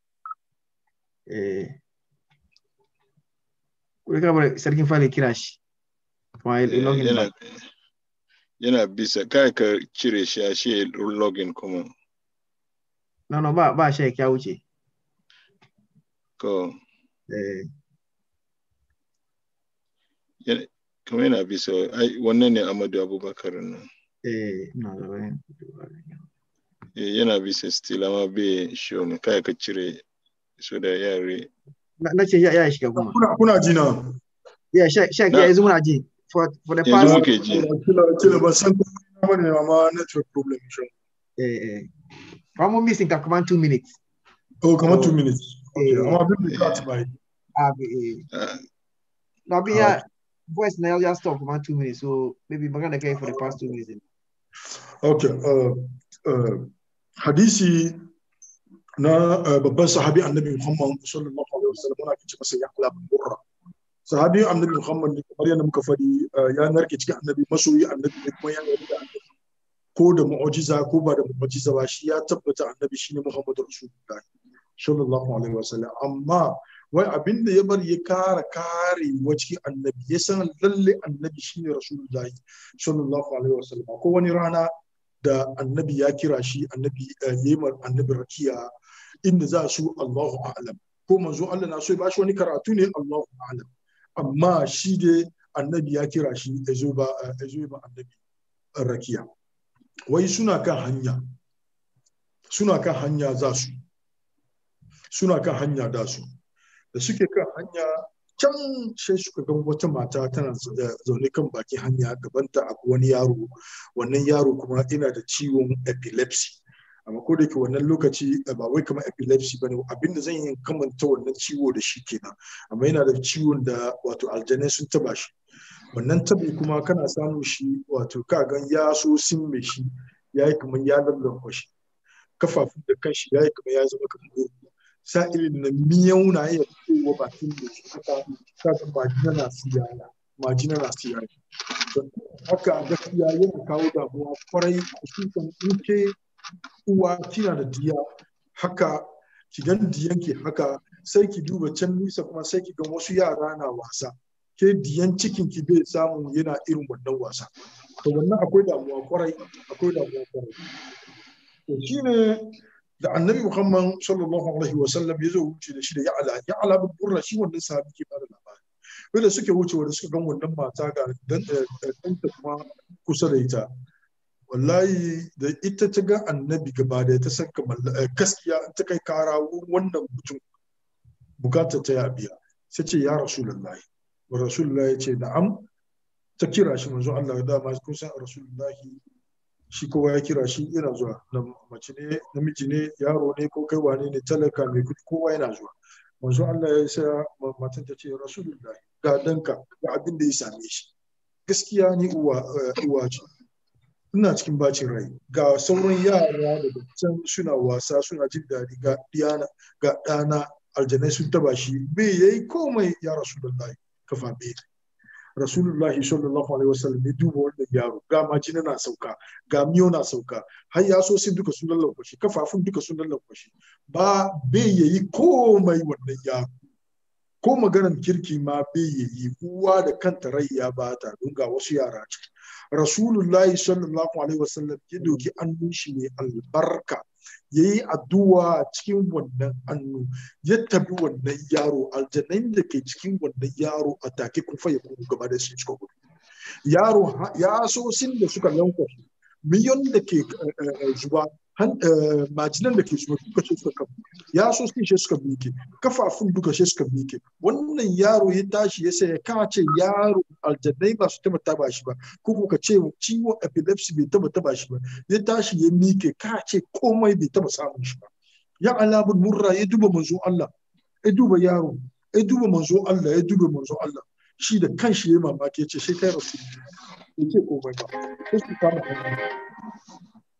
eh ko ka bar sarkin fali kira shi kuma ya login yana ba yana bisa kai ka cire shi a shi login kuma no no ba ba sheik ya wuce ko eh yana- kamar yana bisa ai wannan ne Amadu Abubakar nan eh na da bayan Eh, yana bisa still amma bai show ne kai ka cire so da yare na na ce ya ya shiga kuma kuna kuna ji na ya sheik sheik Na- ya yanzu muna ji for for the yanzu past muke ji kila kila ba san ko ba ne amma network problem shi eh eh ba mu missing ka kuma 2 minutes oh kamar So, 2 minutes okay eh, amma bin da cut bai abi eh Ah, na bi ya voice na ya stop kuma 2 minutes so maybe magana kai for the past 2 minutes okay uh, uh, hadisi na uh, babban sahabi annabi Muhammad sallallahu alaihi wasallam ana kici masa ya ala bin burra sahabi annabi Muhammad ne kamar yadda muka fadi uh, ya narke cikin annabi masoyi annabi ne kuma ya yarda da annabi ko da mu'jiza ko ba da mu'jiza ba shi ya tabbata annabi shine Muhammadu Rasulullah sallallahu alaihi wasallam amma wai abin da ya bar ya kara kare wa cikin annabi ya san lalle annabi shine Rasulullah sallallahu alaihi wasallam ko wani rana da annabi ya kira shi annabi yemar annabi rakiya inda za su Allahu a'lam ko manzo Allah na so ya bashi wani karatu ne Allahu a'lam amma shi dai annabi ya kira shi ya zo ba ya zo ba annabi rakiya wai suna kan hanya suna kan hanya za su suna kan hanya da su da suke kan hanya can sai suka ga wata mata tana zaune kan bakin hanya gabanta a wani yaro wannan yaro kuma yana da ciwon epilepsy amma ko da ke wannan lokaci ba wai kamar epilepsy bane abinda zan yi kamanta wannan ciwo da shi kenan amma yana da ciwon da wato aljanai sun taba shi wannan tabi kuma kana samun shi wato ka gan ya so sin mai shi ya yi kamar ya lallanwa shi kafafun da kanshi ya yi kamar ya zama kamar gurgu sa'ilin na miyau na iya fitowa bakin da shi haka kaga majina na siyaya majina na siyaya haka gaskiya yana kawo damuwa kwarai kusurkan in ke uwa kina da diya haka ki gan diyan ki haka sai ki duba can nisa kuma sai ki ga wasu yara na wasa ke diyan cikin ki bai samu yana irin wannan wasa to wannan akwai damuwa kwarai akwai damuwa kwarai to shine da annabi muhammad sallallahu alaihi wa sallam ya zo wuce da shi da ya'ala ya'ala bin burra shi wannan sahabi ke bada labari wanda suke wuce wanda suka gan wannan mata ga ɗanta kuma kusa da ita wallahi da ita ta ga annabi gaba da ta san kamar gaskiya ta kai kara wannan mutum bukatar ta ya biya sai ce ya rasulullahi wa rasulullahi ya ce na'am ta kira shi manzo Allah da ma kun san rasulullahi shi kowa ya kira shi yana zuwa mace ne namiji ne yaro ne ko kai wane ne talaka mai kudi kowa yana zuwa manzo Allah ya sa matan ta ce rasulullahi ga danka ga abin da ya same shi gaskiya ni uwa uwa ce ina cikin bacin rai ga sauran yara da can suna wasa suna jin daɗi ga diyana ga ɗana aljanai sun taba shi bai yayi komai ya rasulullahi kafa bai rasulullahi sallallahu alaihi wasallam ya duba wannan yaro ga majina na sauka ga miyo na sauka har ya so sun duka sun lallauka shi kafafun duka sun lallauka shi ba bai yayi komai wannan yaro ko maganar kirki ma bai yayi uwa da kanta rai ya bata don ga wasu yara ce rasulullahi sallallahu alaihi wasallam ya doki annun shi mai albarka ya yi addu'a cikin wannan annu ya tabi wannan yaro aljanai da ke cikin wannan yaro a take kufa ya kuma gaba da shi suka gudu yaro ya so sin da suka lankwashe miliyon da ke zuba majinan da ke zuba duka ce suka kafa ya so sin shi suka bike kafafun duka shi suka bike wannan yaro ya tashi ya sai ka ce yaro aljanai ba su taba taba shi ba ko ka ce ciwon epilepsy bai taba taba shi ba ya tashi ya mike ka ce komai bai taba samun shi ba ya alabun murra ya duba manzo Allah ya duba yaro ya duba manzo Allah ya duba manzo Allah shi da kanshi ya mamaki ya ce sai kai rasu ya ce komai ba sai su kama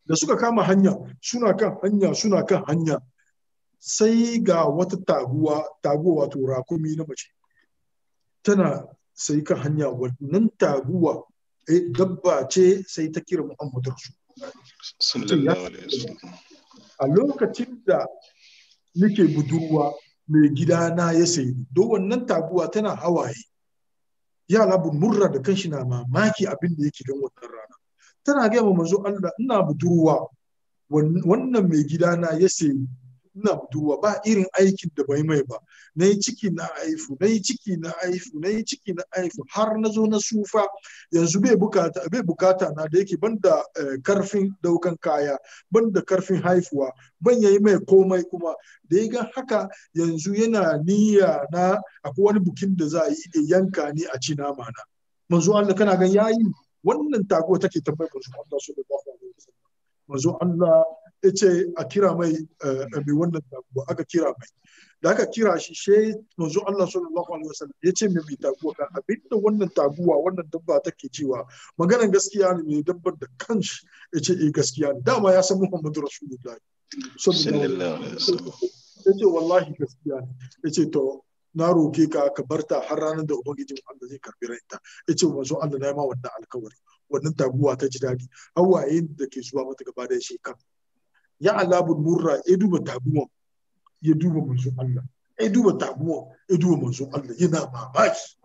da suka kama hanya suna kan hanya suna kan hanya sai ga wata taguwa taguwa wato rakumi na mace tana sai kan hanya wannan taguwa eh, dabba ce sai ta kira Muhammadu Rasul sallallahu alaihi wasallam a lokacin da nake budurwa mai gidana ya sayi don wannan taguwa tana hawaye yara bin murra da kanshi na mamaki abin da yake gan wannan rana tana gaya ma manzo Allah ina budurwa wannan mai gidana ya sayi ina budurwa ba irin aikin da bai mai ba na yi ciki na haifu na yi ciki na haifu na yi ciki na haifu har na zo na sufa yanzu bai bukata bai bukata na da yake banda eh, karfin daukan kaya banda karfin haifuwa ban yayi mai komai kuma da ya ga haka yanzu yana niyya na akwai wani bukin da za a yi ya yanka ni a ci nama na manzo Allah kana gan yayi wannan tago take tambayar manzo Allah sallallahu alaihi wasallam manzo Allah ya ce a kira mai mai wannan taguwa aka kira mai da aka kira shi she manzo Allah sallallahu alaihi wasallam ya ce mai taguwa kan abinda wannan taguwa wannan dabba take cewa maganan gaskiya ne mai dabbar da kanshi ya ce eh gaskiya ne dama ya san Muhammadu Rasulullahi sallallahu alaihi wasallam ya ce wallahi gaskiya ne ya ce to na roke ka ka barta har ranar da ubangijin Allah zai karbi ranta ya ce manzo Allah na yi ma wannan alkawari wannan taguwa ta ji daɗi hawayen da ke zuwa mata gaba da shekara ya alabun murra ya duba taguwan ya duba manzon Allah ya duba taguwan ya duba manzon Allah yana mamaki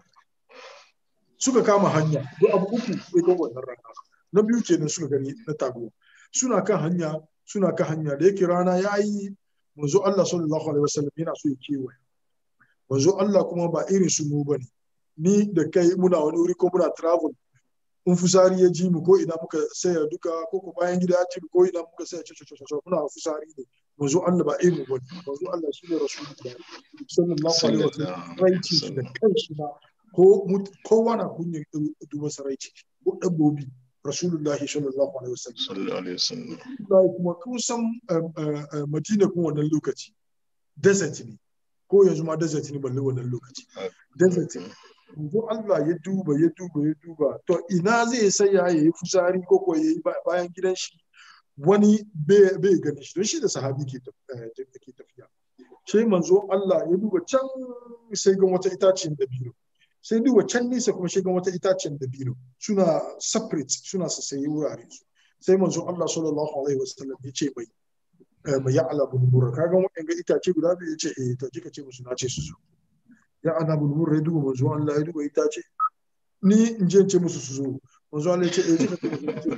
suka kama hanya duk abu uku ya ga wannan rana na biyu kenan suka gani na taguwa suna kan hanya suna kan hanya da yake rana ya yi manzo Allah sallallahu alaihi wasallam yana so ya kewaye manzo Allah kuma ba irin su mu bane ni da kai muna wani wuri ko muna travel in fusari ya ji mu ko ina muka saya duka ko ko bayan gida ya ji mu ko ina muka saya ce ce ce muna fusari ne manzo Allah ba irin wani manzo Allah shine rasulullahi sallallahu alaihi wasallam raici shi da kanshi ma ko kowa na kunyin duba saraici ko dabbobi rasulullahi sallallahu alaihi wasallam sallallahu alaihi wasallam Wallahi kuma kun san Madina kun wannan lokaci desert ne ko yanzu ma desert ne balle wannan lokaci desert ne yanzu Allah ya duba ya duba ya duba to ina zai saya ya yi fusari ko ko ya yi bayan gidan shi wani bai gani shi don shi da sahabi ke tafiya sai manzo Allah ya duba can sai ga wata itacen dabino sai duba can nisa kuma sai ga wata itacen dabino suna separate suna sassaye wurare su sai manzo Allah sallallahu alaihi wasallam ya ce mai mai ya ala bulbura kaga wa'in ga itace guda biyu ya ce eh to kika ce musu na ce su zo ya ana bulbura ya duba manzo Allah ya duba itace ni in je ce musu su zo manzo Allah ya ce eh kika ce musu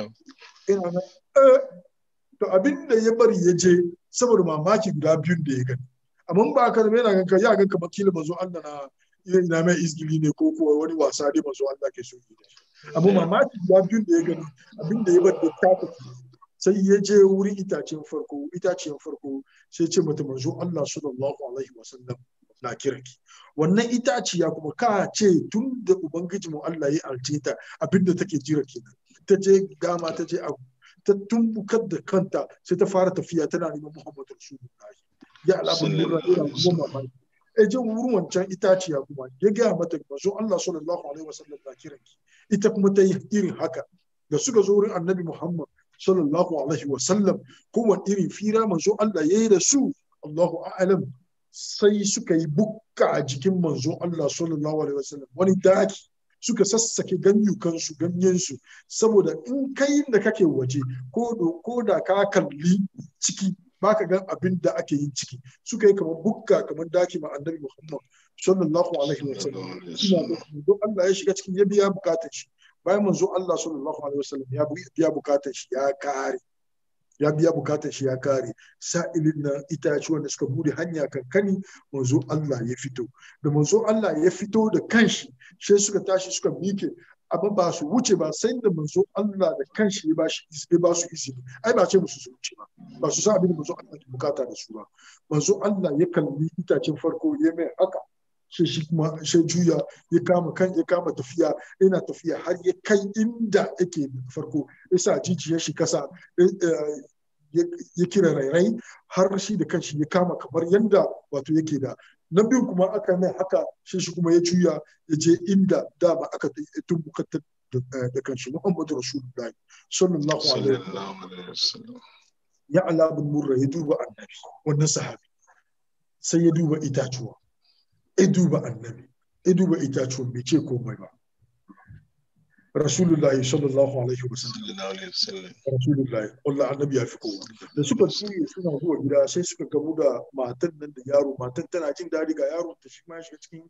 ina na eh to abin da ya bari ya je saboda mamaki guda biyun da ya gani amma ba ka yana ganka ya ganka makila manzo Allah na ina mai izgili ne ko kuwa wani wasa dai manzo Allah ke so yi da shi amma mamaki guda biyun da ya gani abin da ya bar da ta sai ya je wurin itacen farko itacen farko sai ce mata manzo Allah sallallahu alaihi wasallam na kiranki wannan itaciya kuma ka ce tun da ubangiji mu Allah ya alce ta abinda take jira kenan ta je gama ta je abu ta tumbukar da kanta sai ta fara tafiya tana neman Muhammad Rasulullahi ya alamun nura ira kuma mamaki e je wurin wancan itaciya kuma ya gaya mata manzo Allah sallallahu alaihi wasallam na kiranki ita kuma ta yi irin haka da suka zo wurin annabi Muhammad sallallahu alaihi wasallam kowane irin fira manzo Allah ya yi da su Allahu a'lam sai suka yi bukka a jikin manzo Allah sallallahu alaihi wasallam wani daki suka sassake ganyukansu ganyensu saboda in kai da kake waje ko da ka kalli ciki baka gan abin da ake yin ciki suka yi kamar bukka kamar daki ma annabi Muhammad sallallahu alaihi wasallam don Allah ya shiga cikin ya biya bukatar shi bayan manzo Allah sallallahu alaihi wasallam ya biya bukatar shi ya kare ya biya bukatar shi ya kare sa'ilin nan itace wanda suka bude hanya kankani manzo Allah ya fito da manzo Allah ya fito da kanshi sai suka tashi suka mike amma ba su wuce ba sai da manzo Allah da kanshi ya bashi ya ba su izini ai ba ce musu su wuce ba ba su san abin da manzo Allah ke bukata da su ba manzo Allah ya kalli itacen farko ya mai haka sai shi kuma sai juya ya kama kan ya kama tafiya yana tafiya har ya kai inda yake farko ya sa jijiyar shi kasa ya kira rairai har shi da kanshi ya kama kamar yanda wato yake da na biyu kuma aka mai haka shi shi kuma ya juya ya je inda dama aka tumbuka da kanshi Muhammadu Rasulullahi sallallahu alaihi sallallahu alaihi wasallam ya ala bin murra ya duba annabi wannan sahabi sai ya duba itatuwa ya duba annabi ya duba itatuwa bai ce komai ba Rasulullahi sallallahu alaihi wasallam sallallahu alaihi wasallam Rasulullahi Allah annabi ya fi kowa da suka juye suna zuwa gida sai suka gamu da matan nan da yaro matan tana jin daɗi ga yaron ta shi ma ya shiga cikin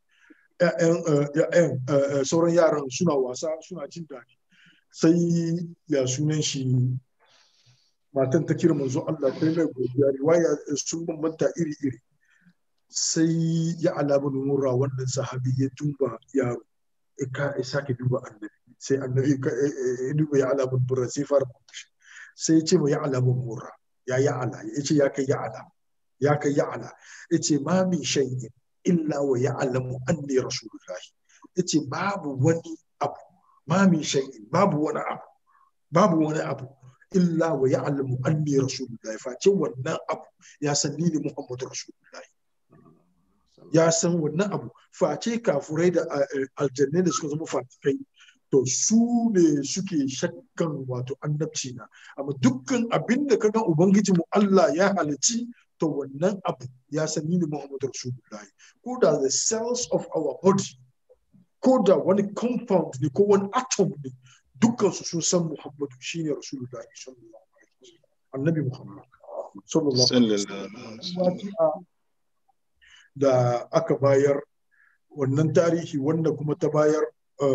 ƴaƴan sauran yaran suna wasa suna jin daɗi sai ya sunan shi matan ta kira manzo Allah ta mai godiya riwaya sun bambanta iri iri sai ya alama murra wannan sahabi ya duba yaro ka sake duba annabi sai annabi ya duba ya alamun burra sai fara mutushi sai ya ce ma ya alamun murra ya ya ala ya ce ya kai ya ala ya kai ya ala ya ce ma min shay'in illa wa ya alamu anni rasulullahi ya ce babu wani abu ma min shay'in babu wani abu babu wani abu illa wa ya alamu anni rasulullahi face wannan abu ya san ni ne muhammadu rasulullahi ya san wannan abu face kafurai da aljannai da suka zama fatikai to su ne suke shakkan wato annabci na amma dukkan abin da kaga ubangiji mu Allah ya halici to wannan abu ya san ni ne Muhammadu Rasulullahi ko da the cells of our body ko da wani compound ne ko wani atom ne dukkan su sun san Muhammadu shine Rasulullahi sallallahu alaihi wasallam annabi Muhammad sallallahu alaihi wasallam da aka bayar wannan tarihi wanda kuma ta bayar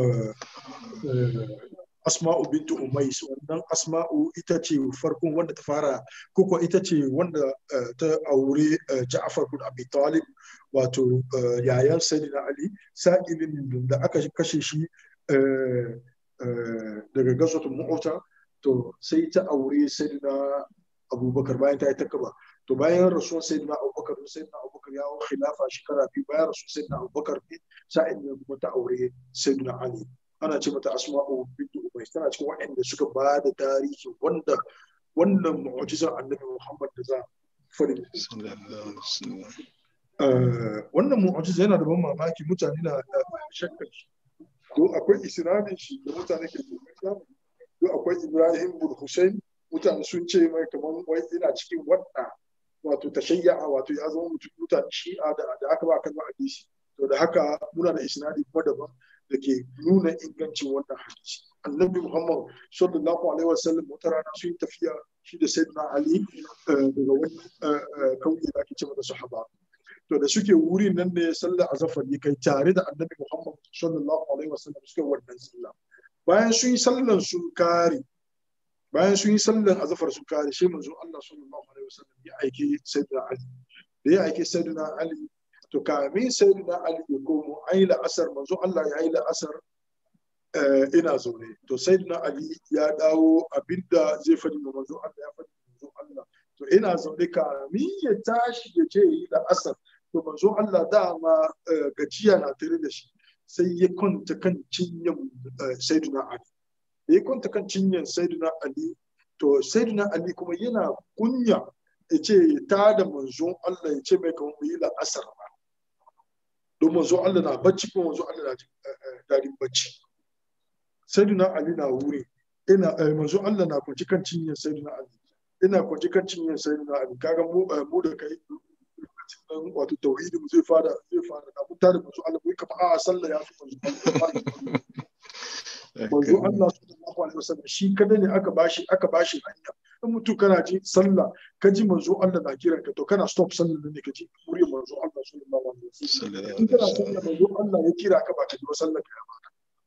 asma'u bintu umais wannan asma'u ita ce farkon wanda ta fara koko ita ce wanda ta aure ja'far bin abi talib wato yayan sayyidina ali sa'ilin da aka kashe shi daga gazotul mu'ta to sai ta aure sayyidina abubakar bayan ta yi takaba to bayan rasuwar sayyidina abubakar sayyidina abubakar ya hau khilafa shekara biyu bayan rasuwar sayyidina abubakar ne sa'in ne kuma ta aure sayyidina ali ana ce mata asma'u bintu umayis tana cikin waɗanda suka ba da tarihi wanda wannan mu'jizar annabi muhammad da za fari wannan mu'jiza yana da ban mamaki mutane na shakkar shi to akwai isnadin shi da mutane ke kokarin to akwai ibrahim bin hussein mutane sun ce mai kamar wai ina cikin wadda wato tashayya wato ya zama mutum mutane shi'a da aka ba kan hadisi to da haka muna da isnadi kuma daban da ke nuna ingancin wannan hadisi annabi muhammad sallallahu alaihi wasallam wata rana sun tafiya shi da sayyidina ali daga wani kauye da ake ce mata sahaba to da suke wuri nan ne sallar azafar ya kai tare da annabi muhammad sallallahu alaihi wasallam suka wannan sallah bayan sun yi sallan sun kare bayan sun yi sallan azafar sun kare shi manzo Allah sallallahu alaihi wasallam ya aike sayyidina ali da ya aike sayyidina ali to kamin sayyidina ali ya komo ayi la'asar manzo Allah ya yi la'asar ina zaune to sayyidina ali ya dawo abinda zai faɗi ma manzo Allah ya faɗi manzo Allah to ina zaune kamin ya tashi ya je yi la'asar to manzo Allah dama gajiya na tare da shi sai ya kwanta kan cinyan sayyidina ali da ya kwanta kan cinyan sayyidina ali to sayyidina ali kuma yana kunya ya ce ta da manzon Allah ya ce mai kamar mu yi la'asar ba don manzo Allah na bacci kuma manzo Allah na daɗin bacci sayyidina Ali na wuri ina manzo Allah na kwanci kan cinyar sayyidina Ali ina kwanci kan cinyar sayyidina Ali kaga mu mu da kai nan wato tauhidi mu zai fara zai fara da mun tare manzo Allah mu kafa a sallah ya fi manzo manzo Allah sallallahu alaihi wasallam shi kada ne aka bashi aka bashi hanya in mutum kana ji sallah ka ji manzo Allah na kiran ka to kana stop sallah ne ka ji muryar manzo Allah sallallahu alaihi wasallam in kana sallah manzo Allah ya kira ka ba ka ji sallah ka ba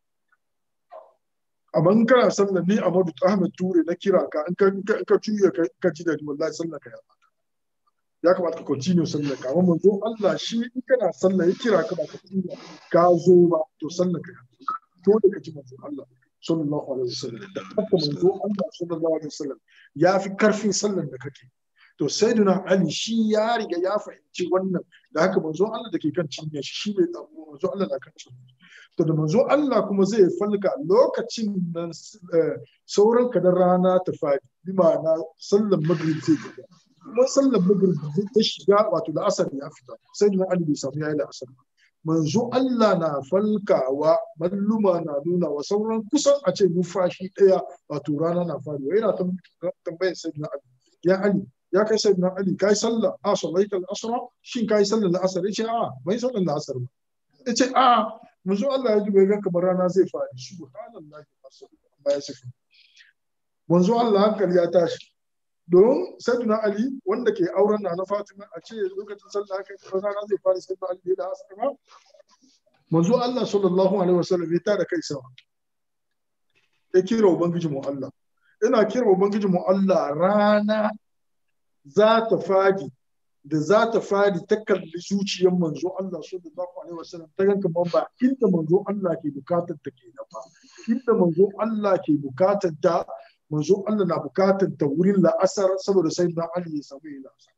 amma in kana sallah ni Amadu Ahmed Ture na kira ka in ka ka juya ka ji da wallahi sallah ka ya ba ya kamata ka continue sallah ka amma manzo Allah shi in kana sallah ya kira ka ba ka juya ka zo ba to sallah ka ya to da ka ji manzo Allah sallallahu alaihi wasallam da haka manzo Allah sallallahu alaihi wasallam ya fi karfin sallan da kake to sayyidina Ali shi ya riga ya fahimci wannan da haka manzo Allah da ke kan cinye shi shi bai tsamu manzo Allah na kan cinye to da manzo Allah kuma zai falka lokacin nan sauran kadar rana ta fadi bi ma'ana sallan maghrib zai shiga kuma sallan maghrib ta shiga wato da asar ya fita sayyidina Ali bai samu yayi da asar manzo Allah na falkawa malluma na nuna wa sauran kusan a ce numfashi ɗaya wato rana na faruwa yana tambayar sayyidina Ali ya Ali ya kai sayyidina Ali kai sallah a sallaita al-asra shin kai sallar al-asr yace a bai sallar al-asr ba yace a manzo Allah ya ji bai ga kamar rana zai fadi subhanallahi ba ya sifa manzo Allah hankali ya tashi don sayyidina Ali wanda ke auren na na Fatima a ce lokacin sallah haka rana zai fara sayyidina Ali da asar ba manzo Allah sallallahu alaihi wasallam ya tada kai sama ya kira ubangiji mu Allah ina kira ubangiji mu Allah rana za ta fadi da za ta fadi ta kalli zuciyar manzo Allah sallallahu alaihi wasallam ta ganka man ba inda manzo Allah ke bukatar ta ke ba inda manzo Allah ke bukatar ta manzo Allah na bukatar ta wurin la'asar saboda sai na Ali ya samu yin la'asar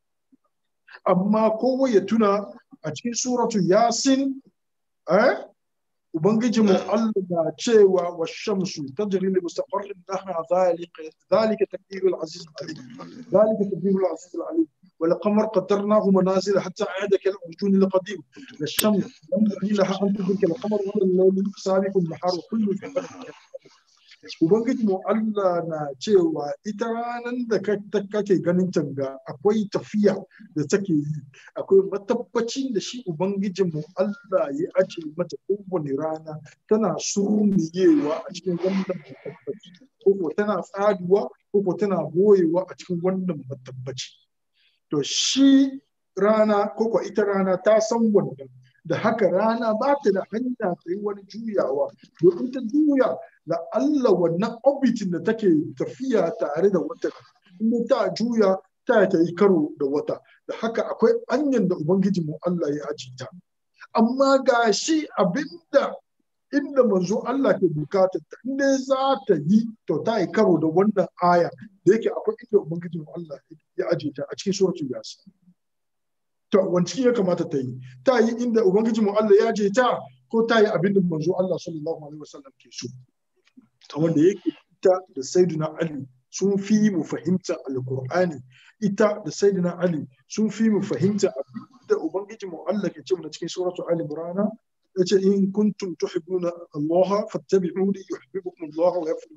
amma kowa ya tuna a cikin suratu yasin eh ubangiji mu Allah na cewa wa shamsu tajri li mustaqarrin laha zalika zalika taqdirul aziz alim zalika taqdirul aziz alim والقمر قدرناه منازل حتى عاد كالعرجون القديم الشمس ينبغي لها ان تدرك القمر ولا الليل سابق النهار وكل في فلك Ubangiji mu Allah na cewa ita ranar da kake ganin tanga akwai tafiya da take yi akwai matabbacin da shi Ubangijin mu Allah ya ace mata kowane rana tana surmiyewa a cikin wannan matabbaci ko tana tsaduwa ko tana boyewa a cikin wannan matabbaci to shi rana ko ita rana ta san wannan da haka rana ba ta da hanya ta yi wani juyawa domin ta juya da Allah wannan orbitin da take tafiya tare da wata inda ta juya ta ta yi karo da wata da haka akwai hanyar da ubangiji mu Allah ya aji ta amma ga shi abinda inda manzo Allah ke bukatar ta inda za ta yi to ta yi karo da wannan aya da yake akwai inda ubangiji mu Allah ya aje ta a cikin suratul yasin to wanci ya kamata ta yi ta yi inda ubangiji mu Allah ya je ta ko ta yi abin da manzo Allah sallallahu alaihi wasallam ke so wanda yake ita da sayyidina Ali sun fi mu fahimta alqur'ani ita da sayyidina Ali sun fi mu fahimta abin da ubangiji mu Allah ke ce mu cikin suratul ali imran yace in kuntum tuhibbuna Allah fattabi'uni yuhibbukum Allah wa yaghfir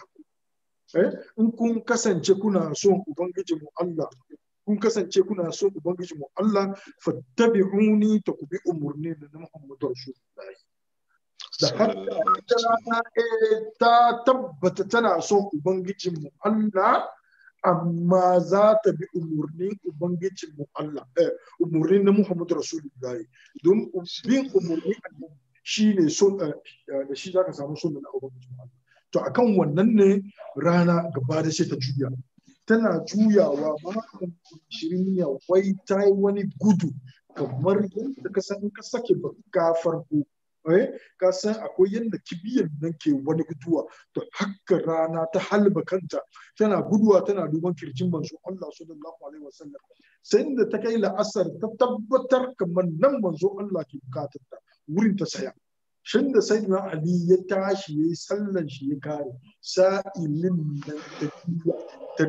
eh in kun kasance kuna son ubangiji mu Allah kun kasance kuna son ubangiji mu Allah fattabi'uni ta ku bi umurni da na Muhammadu Rasulullahi da haka ta tabbata tana son ubangijin mu Allah amma za ta bi umurnin ubangijin mu Allah eh umurnin na Muhammadu Rasulullahi don bin umurni shine son da shi zaka samu son na ubangijin mu Allah to akan wannan ne rana gaba da sai ta juya tana juyawa makon shirin ya wai ta yi wani gudu kamar yadda ka san ka sake baka farko eh ka san akwai yadda kibiyar nan ke wani guduwa to haka rana ta halba kanta tana guduwa tana duban kirjin manzo Allah sallallahu alaihi wasallam sai da ta kai la'asar ta tabbatar kamar nan manzo Allah ke bukatar ta wurin ta saya shin da sai na Ali ya tashi yayi sallan shi ya kare sa'ilin nan ta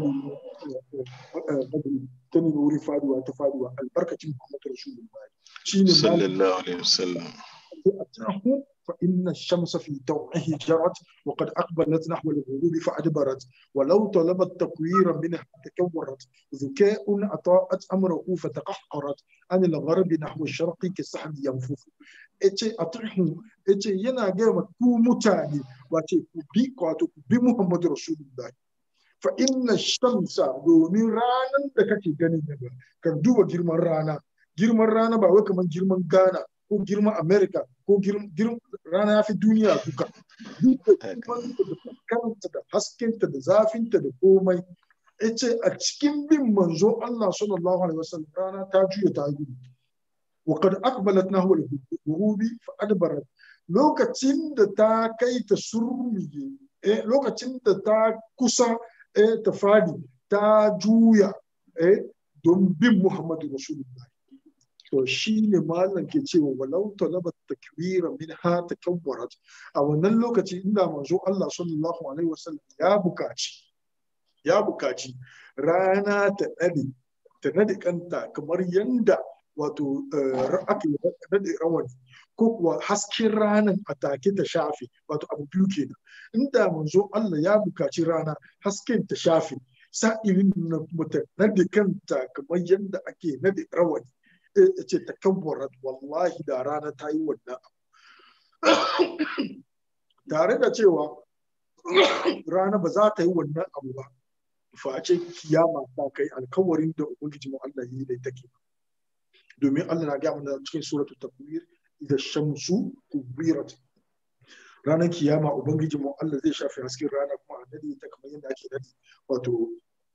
ta nuna wuri faduwa ta faduwa albarkacin Muhammad Rasulullahi shine sallallahu alaihi wasallam أتاه فإن الشمس في توعه جرت وقد أقبلت نحو الغروب فأدبرت ولو طلبت تكويرا منها تكورت ذكاء أطاعت أمره فتقحقرت عن الغرب نحو الشرق كالسحب ينفث إتي أطرحه إتي ينا جاما كو متاني واتي بي قاتو بي محمد رسول الله فإن الشمس دومين رانا دكاكي غني كان دوبا جرمان رانا جرمان رانا باوي كمان جرمان غانا ko girman Amerika ko rana ya fi duniya duka. Duk da kanta da haskenta da zafinta da komai. Ya ce a cikin bin manzo Allah sallallahu alaihi wasallam rana ta juya ta gudu. Wa kad aqbalat nahwa al-ghurubi fa adbarat. Lokacin da ta kai ta surmiye, eh lokacin da ta kusa eh ta fadi, ta juya eh don bin Muhammadu Rasulullahi. to shi ne malam ke cewa walau talaba takwira min ha takawwarat a wannan lokaci inda manzo Allah sallallahu alaihi wasallam ya bukaci ya bukaci rana ta nade ta nade kanta kamar yanda wato ake nade rawani ko kuwa hasken ranar a take ta shafe wato abu biyu kenan inda manzo Allah ya bukaci rana hasken ta shafe sa'ilin na mutum nade kanta kamar yadda ake nade rawani ya ce ta kabbarat wallahi da rana ta yi wannan abu tare da cewa rana ba za ta yi wannan abu ba face kiyama ta kai alkawarin da ubangiji mu Allah yi da take domin Allah na ga mana cikin suratul takwir idza shamsu kubirat ranar kiyama ubangiji mu Allah zai shafe hasken rana kuma a nade ta kamar yadda ake nade wato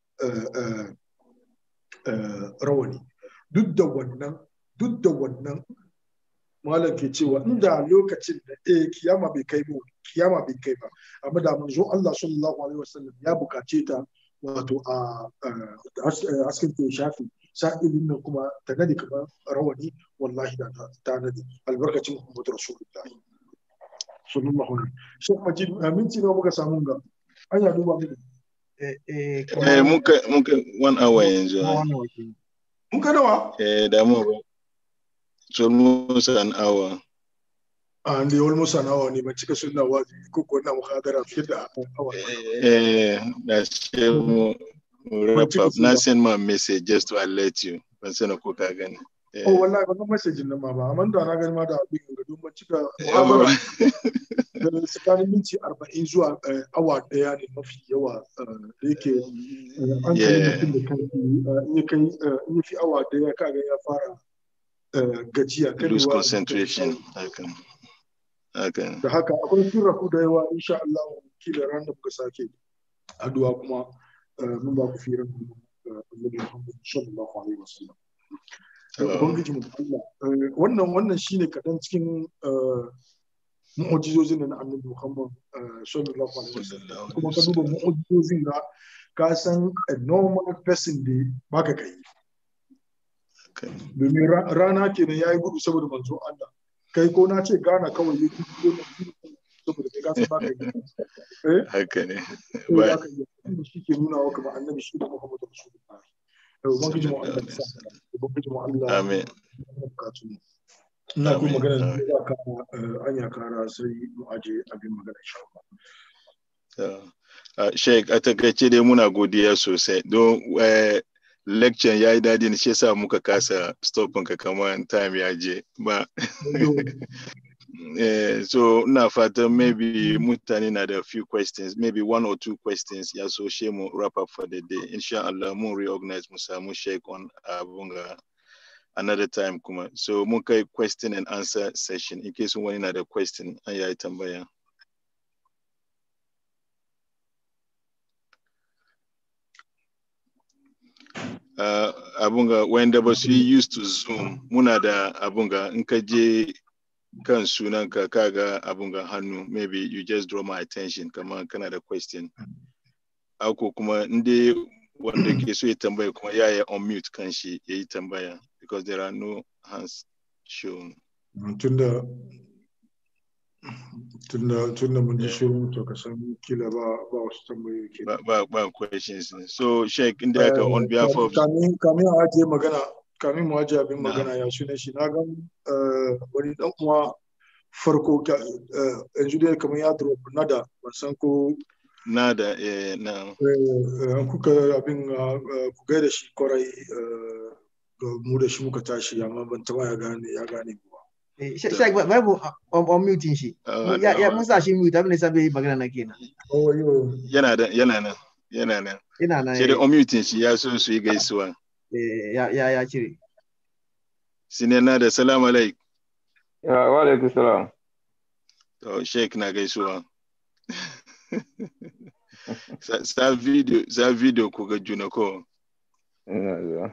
rawani duk da wannan duk da wannan malam ke cewa inda lokacin da eh kiyama bai kai ba kiyama bai kai ba amma da manzo Allah sallallahu alaihi wasallam ya bukace ta wato a hasken ta shafi sa'ilin nan kuma ta nadi kamar rawani wallahi da ta nadi albarkacin Muhammadu Rasulullah sallallahu alaihi Sheikh Majid minti nawa muka samu ga an ya duba mu eh Eh, muka muka one hour yanzu. mun ka nawa Eh, da mu ba. It's almost an hour. an da almost an hour ne ban cika sunna wazi ko ko na muhadara fiye da awa Eh, da shi mu mu wrap up. Na send my message just to alert you. Ban sani ko ka gani. Eh, oh wallahi ba ga message nan ma ba amma da na gani ma da abin ga don ban cika yawa. muhadara da tsakanin minti arba'in zuwa eh, awa daya ne mafi yawa eh, da yake eh, an kai Yeah. mutum da kai in ya kai eh, in ya fi awa daya kaga ya fara eh, gajiya Lose karewa concentration. Hakan. Hakan. da haka akwai sirraku da yawa insha Allah kila ran da muka sake addu'a kuma eh, mun ba ku firan Annabi Muhammad sallallahu alaihi wasallam ubangiji mu Allah eh, wannan wannan shine kadan cikin eh, mu'ujizozin da na Annabi Muhammad eh, sallallahu alaihi wasallam kuma ka duba mu'ujizozin da ka san a normal person da baka kai Hakan. domin ra- rana kenan yayi gudu saboda manzo Allah kai ko na ce gana kawai yake gudu saboda kai ka san baka yi eh Haka ne. sai Ba- aka yi abinda shi ke nuna wa kamar annabi shi da Muhammadu Rasulullah. Da Ubangiji mu Allah ya sa Ubangiji mu Allah Amin. ya bukatu mu. Ina kuma Amin. magana da Amin. za ka eh, anya kara sai mu aje abin magana insha Allah. Uh, Sheikh, a takaice dai muna godiya sosai don eh, lecture ya yi daɗi ne shi yasa muka kasa stopin ka kamar time ya je ba. Eh, so ina fatan maybe mutane na da few questions maybe one or two questions ya so she mu wrap up for the day insha Allah mun reorganize mu samu Sheikh on abun ga another time kuma so mun kai question and answer session in case wani na da question an yayi tambaya. uh, abunga wanda ba su yi used to zoom muna da abunga in ka je kan sunanka kaga abunga hannu maybe you just draw my attention kamar kana da question ako kuma inda wanda ke so ya tambaya kuma ya yi unmute kan shi ya yi tambaya because there are no hands shown Tunda tunda tunda mun ji shirin to ka san kila ba ba wasu tambayoyi ke. ba, ba, ba questions so sheik inda aka on behalf of kamin kamin a ajiye magana kamin mu ajiye abin Na. magana ya sunan shi na gan eh, wani dan uwa farko ka- eh, yanzu dai kamar ya drop nada ban san ko na da eh, na eh, an kuka abin ah, ah, ku gaida shi kwarai eh, ga mu da shi muka tashi amma ban taba ya gane ya gane ba Shek bai mu on muting shi. uh, Ya ya mun sa shi mute abin da sabe yi magana na kenan. oh yo yana da yana nan yana nan Ina na sai da unmute shi ya so su yi gaisuwa eh, ya ya ya cire. sinena da salamu alaik Ya, wa alaikum salam. to sheik na gaisuwa sa, sa video sa video ku ga juna ko Ina zuwa.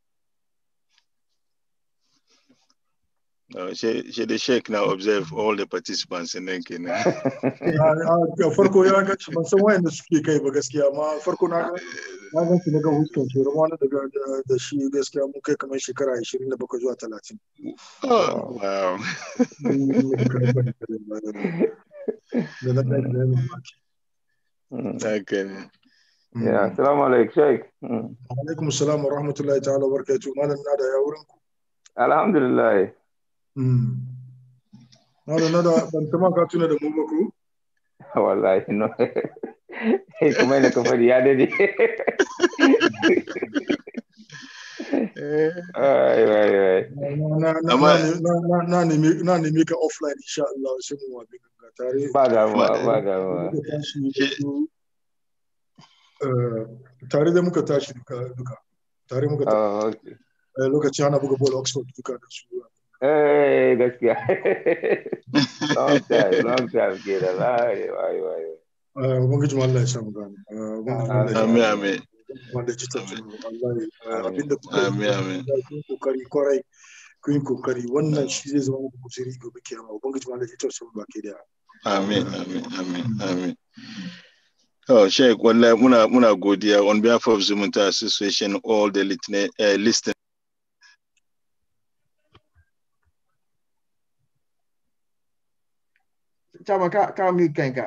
uh, she, she the sheik na observe all the participants in nan kenan Ah, ah, farko ya ga ban san wayanda suke kai ba gaskiya amma farko na ga na gan su daga huskan shi wani daga da- da shi gaskiya mun kai kamar shekara 27 zuwa 30 oh, wow da na ɗaya da yana maki. Mm. haka ne Ya, assalamu alaikum, Sheikh. Mm. alaikum salam wa rahmatullahi ta'ala wa barakatuh malam na da ya wurin ku Alhamdulillah. Mm. Malam na da ban tama ka tuna da mu ba ko? wallahi no kuma ina ka faɗi ya dade ai ai ai Na na Amma- na na na nemi na nemi ka offline insha Allah sai mu wabi ganga tare. ba damuwa ba damuwa Muka tashi da su, eh, tare da muka tashi duka duka. Tare muka tashi oh okay eh, lokacin ana buga ball Oxford duka da su. eh gaskiya long time long time kenan ai ai ai Eh, Ubangiji Allah ya samu gani. Eh, Ubangiji Allah ya samu Amin amin. wanda ji tausayin mu. wallahi eh, Amin. abinda kuka yi Amin, amin. kun kokari kwarai kun kokari wannan shi zai zama muku guzuri gobe kiyama ubangiji Allah ji tausayin mu baki daya Amin, amin, amin, amin. Oh, Sheikh, wallahi muna muna godiya on behalf of Zumunta Association, all the listener, uh, listeners. Chama ka ka mi kanka.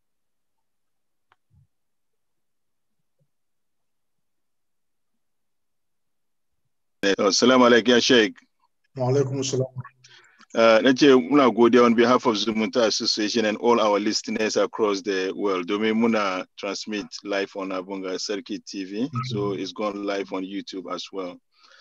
Oh, Salamu alaikum, ya Sheikh. wa alaikum assalam Uh, na ce muna godiya on behalf of Zumunta Association and all our listeners across the world. Domin muna transmit live on Abunga Circuit TV, so it's gone live on YouTube as well.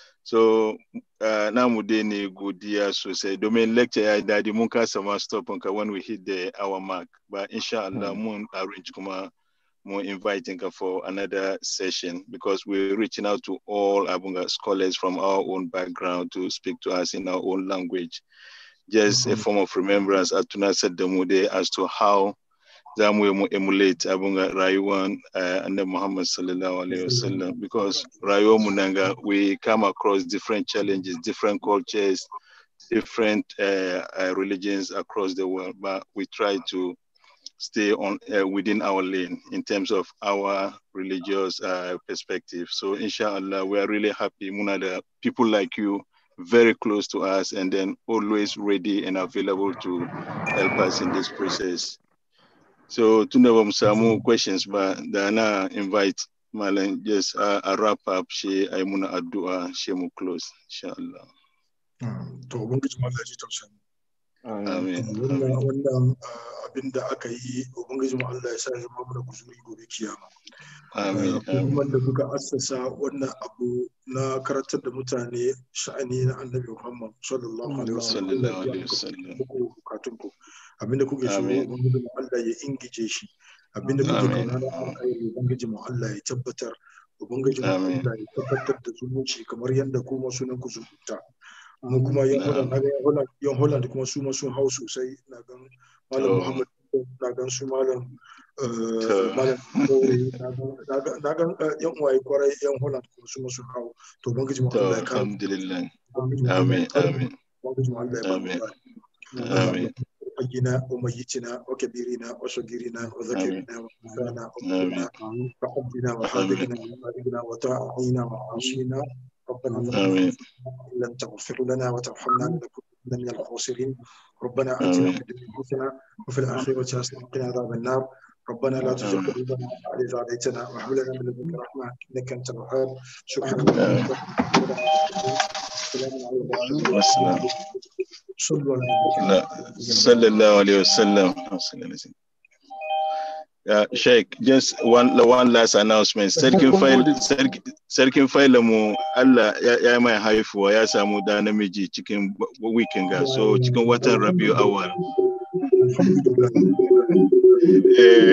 So uh, na mu dai ne godiya sosai domin lecture ya yi dadi mun kasa ma stop ka when we hit the hour mark. But insha Allah mun arrange kuma mun inviting ka for another session because we're reaching out to all Abunga scholars from our own background to speak to us in our own language. Just a form of remembrance a tunasar da mu dai as to how za mu yi mu emulate abunga rayuwan uh, annabi Muhammad sallallahu alaihi wasallam because rayuwar mu nan ga we come across different challenges, different cultures, different uh, uh, religions across the world, but we try to stay on uh, within our lane in terms of our religious uh, perspective. So inshallah, we are really happy. Muna da people like you very close to us and then always ready and available to help us in this process. So tunda ba mu samu questions ba da na invite Malam just a, a wrap up shi ai muna addu'a shi mu close insha Allah. to ubangiji Allah ji tausayin Amin. wannan wannan ah, abin da aka yi ubangiji Allah ya sa ya zama mana guzuri gobe kiyama Amin. Eh, kuma da kuka assasa wannan abu na karantar da mutane sha'ani na annabi Muhammad sallallahu alaihi wasallam Sallallahu alaihi wasallam. muku bukatun ku abinda kuke so Amin. ubangiji mu Allah ya ingije shi abinda kuke Amin. kauna na alkhairi ubangiji mu Allah ya tabbatar ubangiji mu Amin. Allah ya tabbatar da zumunci kamar yadda kuma sunan ku zumunta mu kuma yan Holland na ga yan Holland yan Holland kuma su ma sun hau sosai na gan malam To. Muhammad na gan su malam eh, To. malam Kore, na gan- na gan na gan eh, yan uwaye kwarai yan Holland kuma su ma sun hau to ubangiji mu To Allah ya kare alhamdulillah. ubangiji mu Allah Amin. ya kare Amin. ubangiji mu Allah ya ba mu Amin. kare. Amin. حينا وميتنا وكبيرنا وصغيرنا وذكرنا وانثانا آمين. وقلنا وحبنا وحاذقنا ومالكنا وطاعنا وعاصينا ربنا آمين. إن لم تغفر لنا وترحمنا لنكونن من الخاسرين ربنا آتنا آمين. في الدنيا حسنة وفي الآخرة حسنة وقنا عذاب النار ربنا لا تزغ آمين. قلوبنا بعد إذ هديتنا وهب لنا من لدنك رحمة إنك أنت الوهاب سبحان آمين. الله السلام عليكم والسلام. صلوا على النبي لا sallallahu alaihi wasallam Yeah, Sheikh, just one one last announcement. Sarkin fail sarki- sarkin faila mu Allah ya ya mai haifuwa ya samu da namiji cikin weekend ga so cikin watan Rabiu awal. Eh,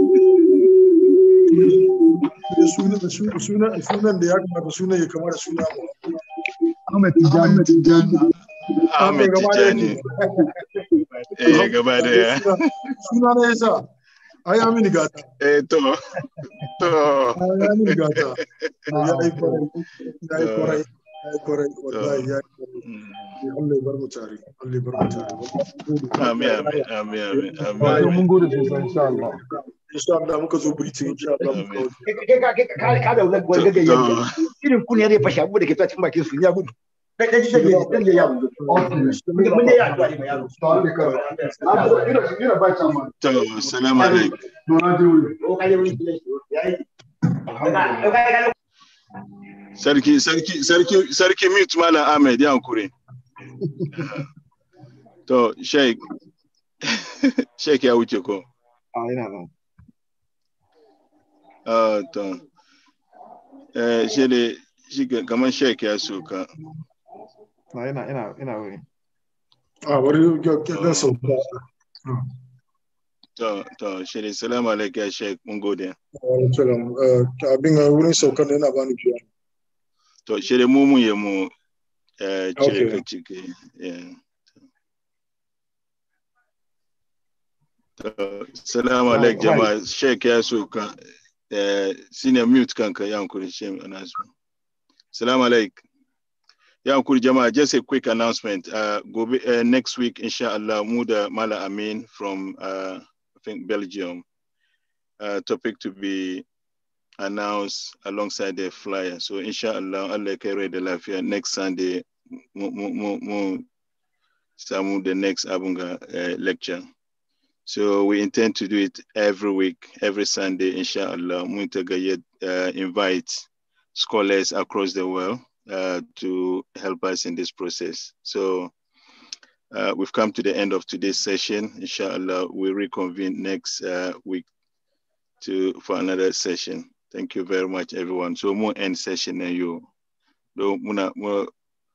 da suna da suna suna sunan da ya kamata sunan ya kama da suna Ahmed Tijani Tijani. Ahmed Tijani. Eh gaba da ya. suna na yasa ai ya mini gata Eh to to ai ya mini gata ya yi kwarai ya yi kwarai ya yi kwarai wallahi ya yi kwarai Mm. Allah ya bar mu tare Allah ya bar mu tare Amin amin amin amin Wato amin. mun gode sosai insha Allah. insha Allah muka zo britin insha Allah muka Amin. wuce ka ka da wani To- wani gaggaye to- irin kun ya zai fashe abu da ke cikin bakin su ya gudu kai kai kai kai kai ya gudu Okay. mun ne ya addu'a ne mai yaro Tare da kai. Na zo ina ina ba ta ma. To, salamu alaikum. Nuna je wuri. ko kai wani yayi alhamdulillah Sarki, sarki, sarki, sarki mute Malam Ahmed ya hankuri. To, Sheikh, Sheikh ya wuce ko? a ina nan Ah, to. Eh, shi ne, shi ga- kamar Sheikh ya soka. na ina ina ina wuri a bari ga ga sauka To, to, shi ne, salamu alaikum ya Sheikh, mun gode. Wa salam Eh, abin a wurin saukan da yana bani biya To, shi ne mu mun yi mu eh, cire Okay. ka ciki. Yeah. To, salamu Ah, alaikum right. jama'a, Sheikh ya soka. Eh, senior mute kanka ya hankuri shi announcement. Salamu alaikum. Ya hankuri jama'a, just a quick announcement. Uh, gobe, uh, next week, inshallah, mu da Mala Amin from, uh, I think, Belgium. Uh, topic to be announced alongside the flyer. So, inshallah, Allah ya kai rai da lafiya next Sunday, mu, mu, mu, mu samu the next abunga uh, lecture. So we intend to do it every week, every Sunday, inshallah. Mun ta gayyat, uh, invite scholars across the world uh, to help us in this process. So uh, we've come to the end of today's session. Inshallah, we reconvene next uh, week to for another session. Thank you very much, everyone. So more end session and you. Do muna mu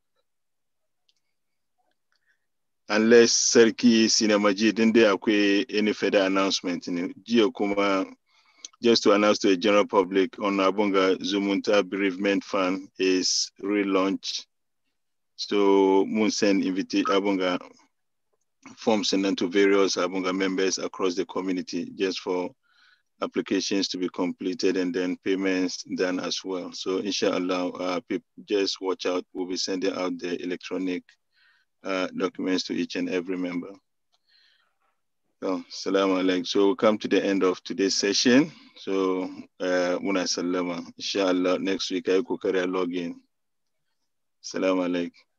unless Sarki Sinamaji din dai akwai any further announcement ne. Jiya kuma just to announce to the general public on Abunga Zumunta Bereavement Fund is relaunched. So mun send invite Abunga forms and then to various Abunga members across the community just for applications to be completed and then payments done as well. So inshallah, uh, people just watch out. We'll be sending out the electronic uh, documents to each and every member. So, salam alaikum. So we come to the end of today's session. So, uh, muna sallama. Inshallah, next week I could carry a login. Salam alaikum.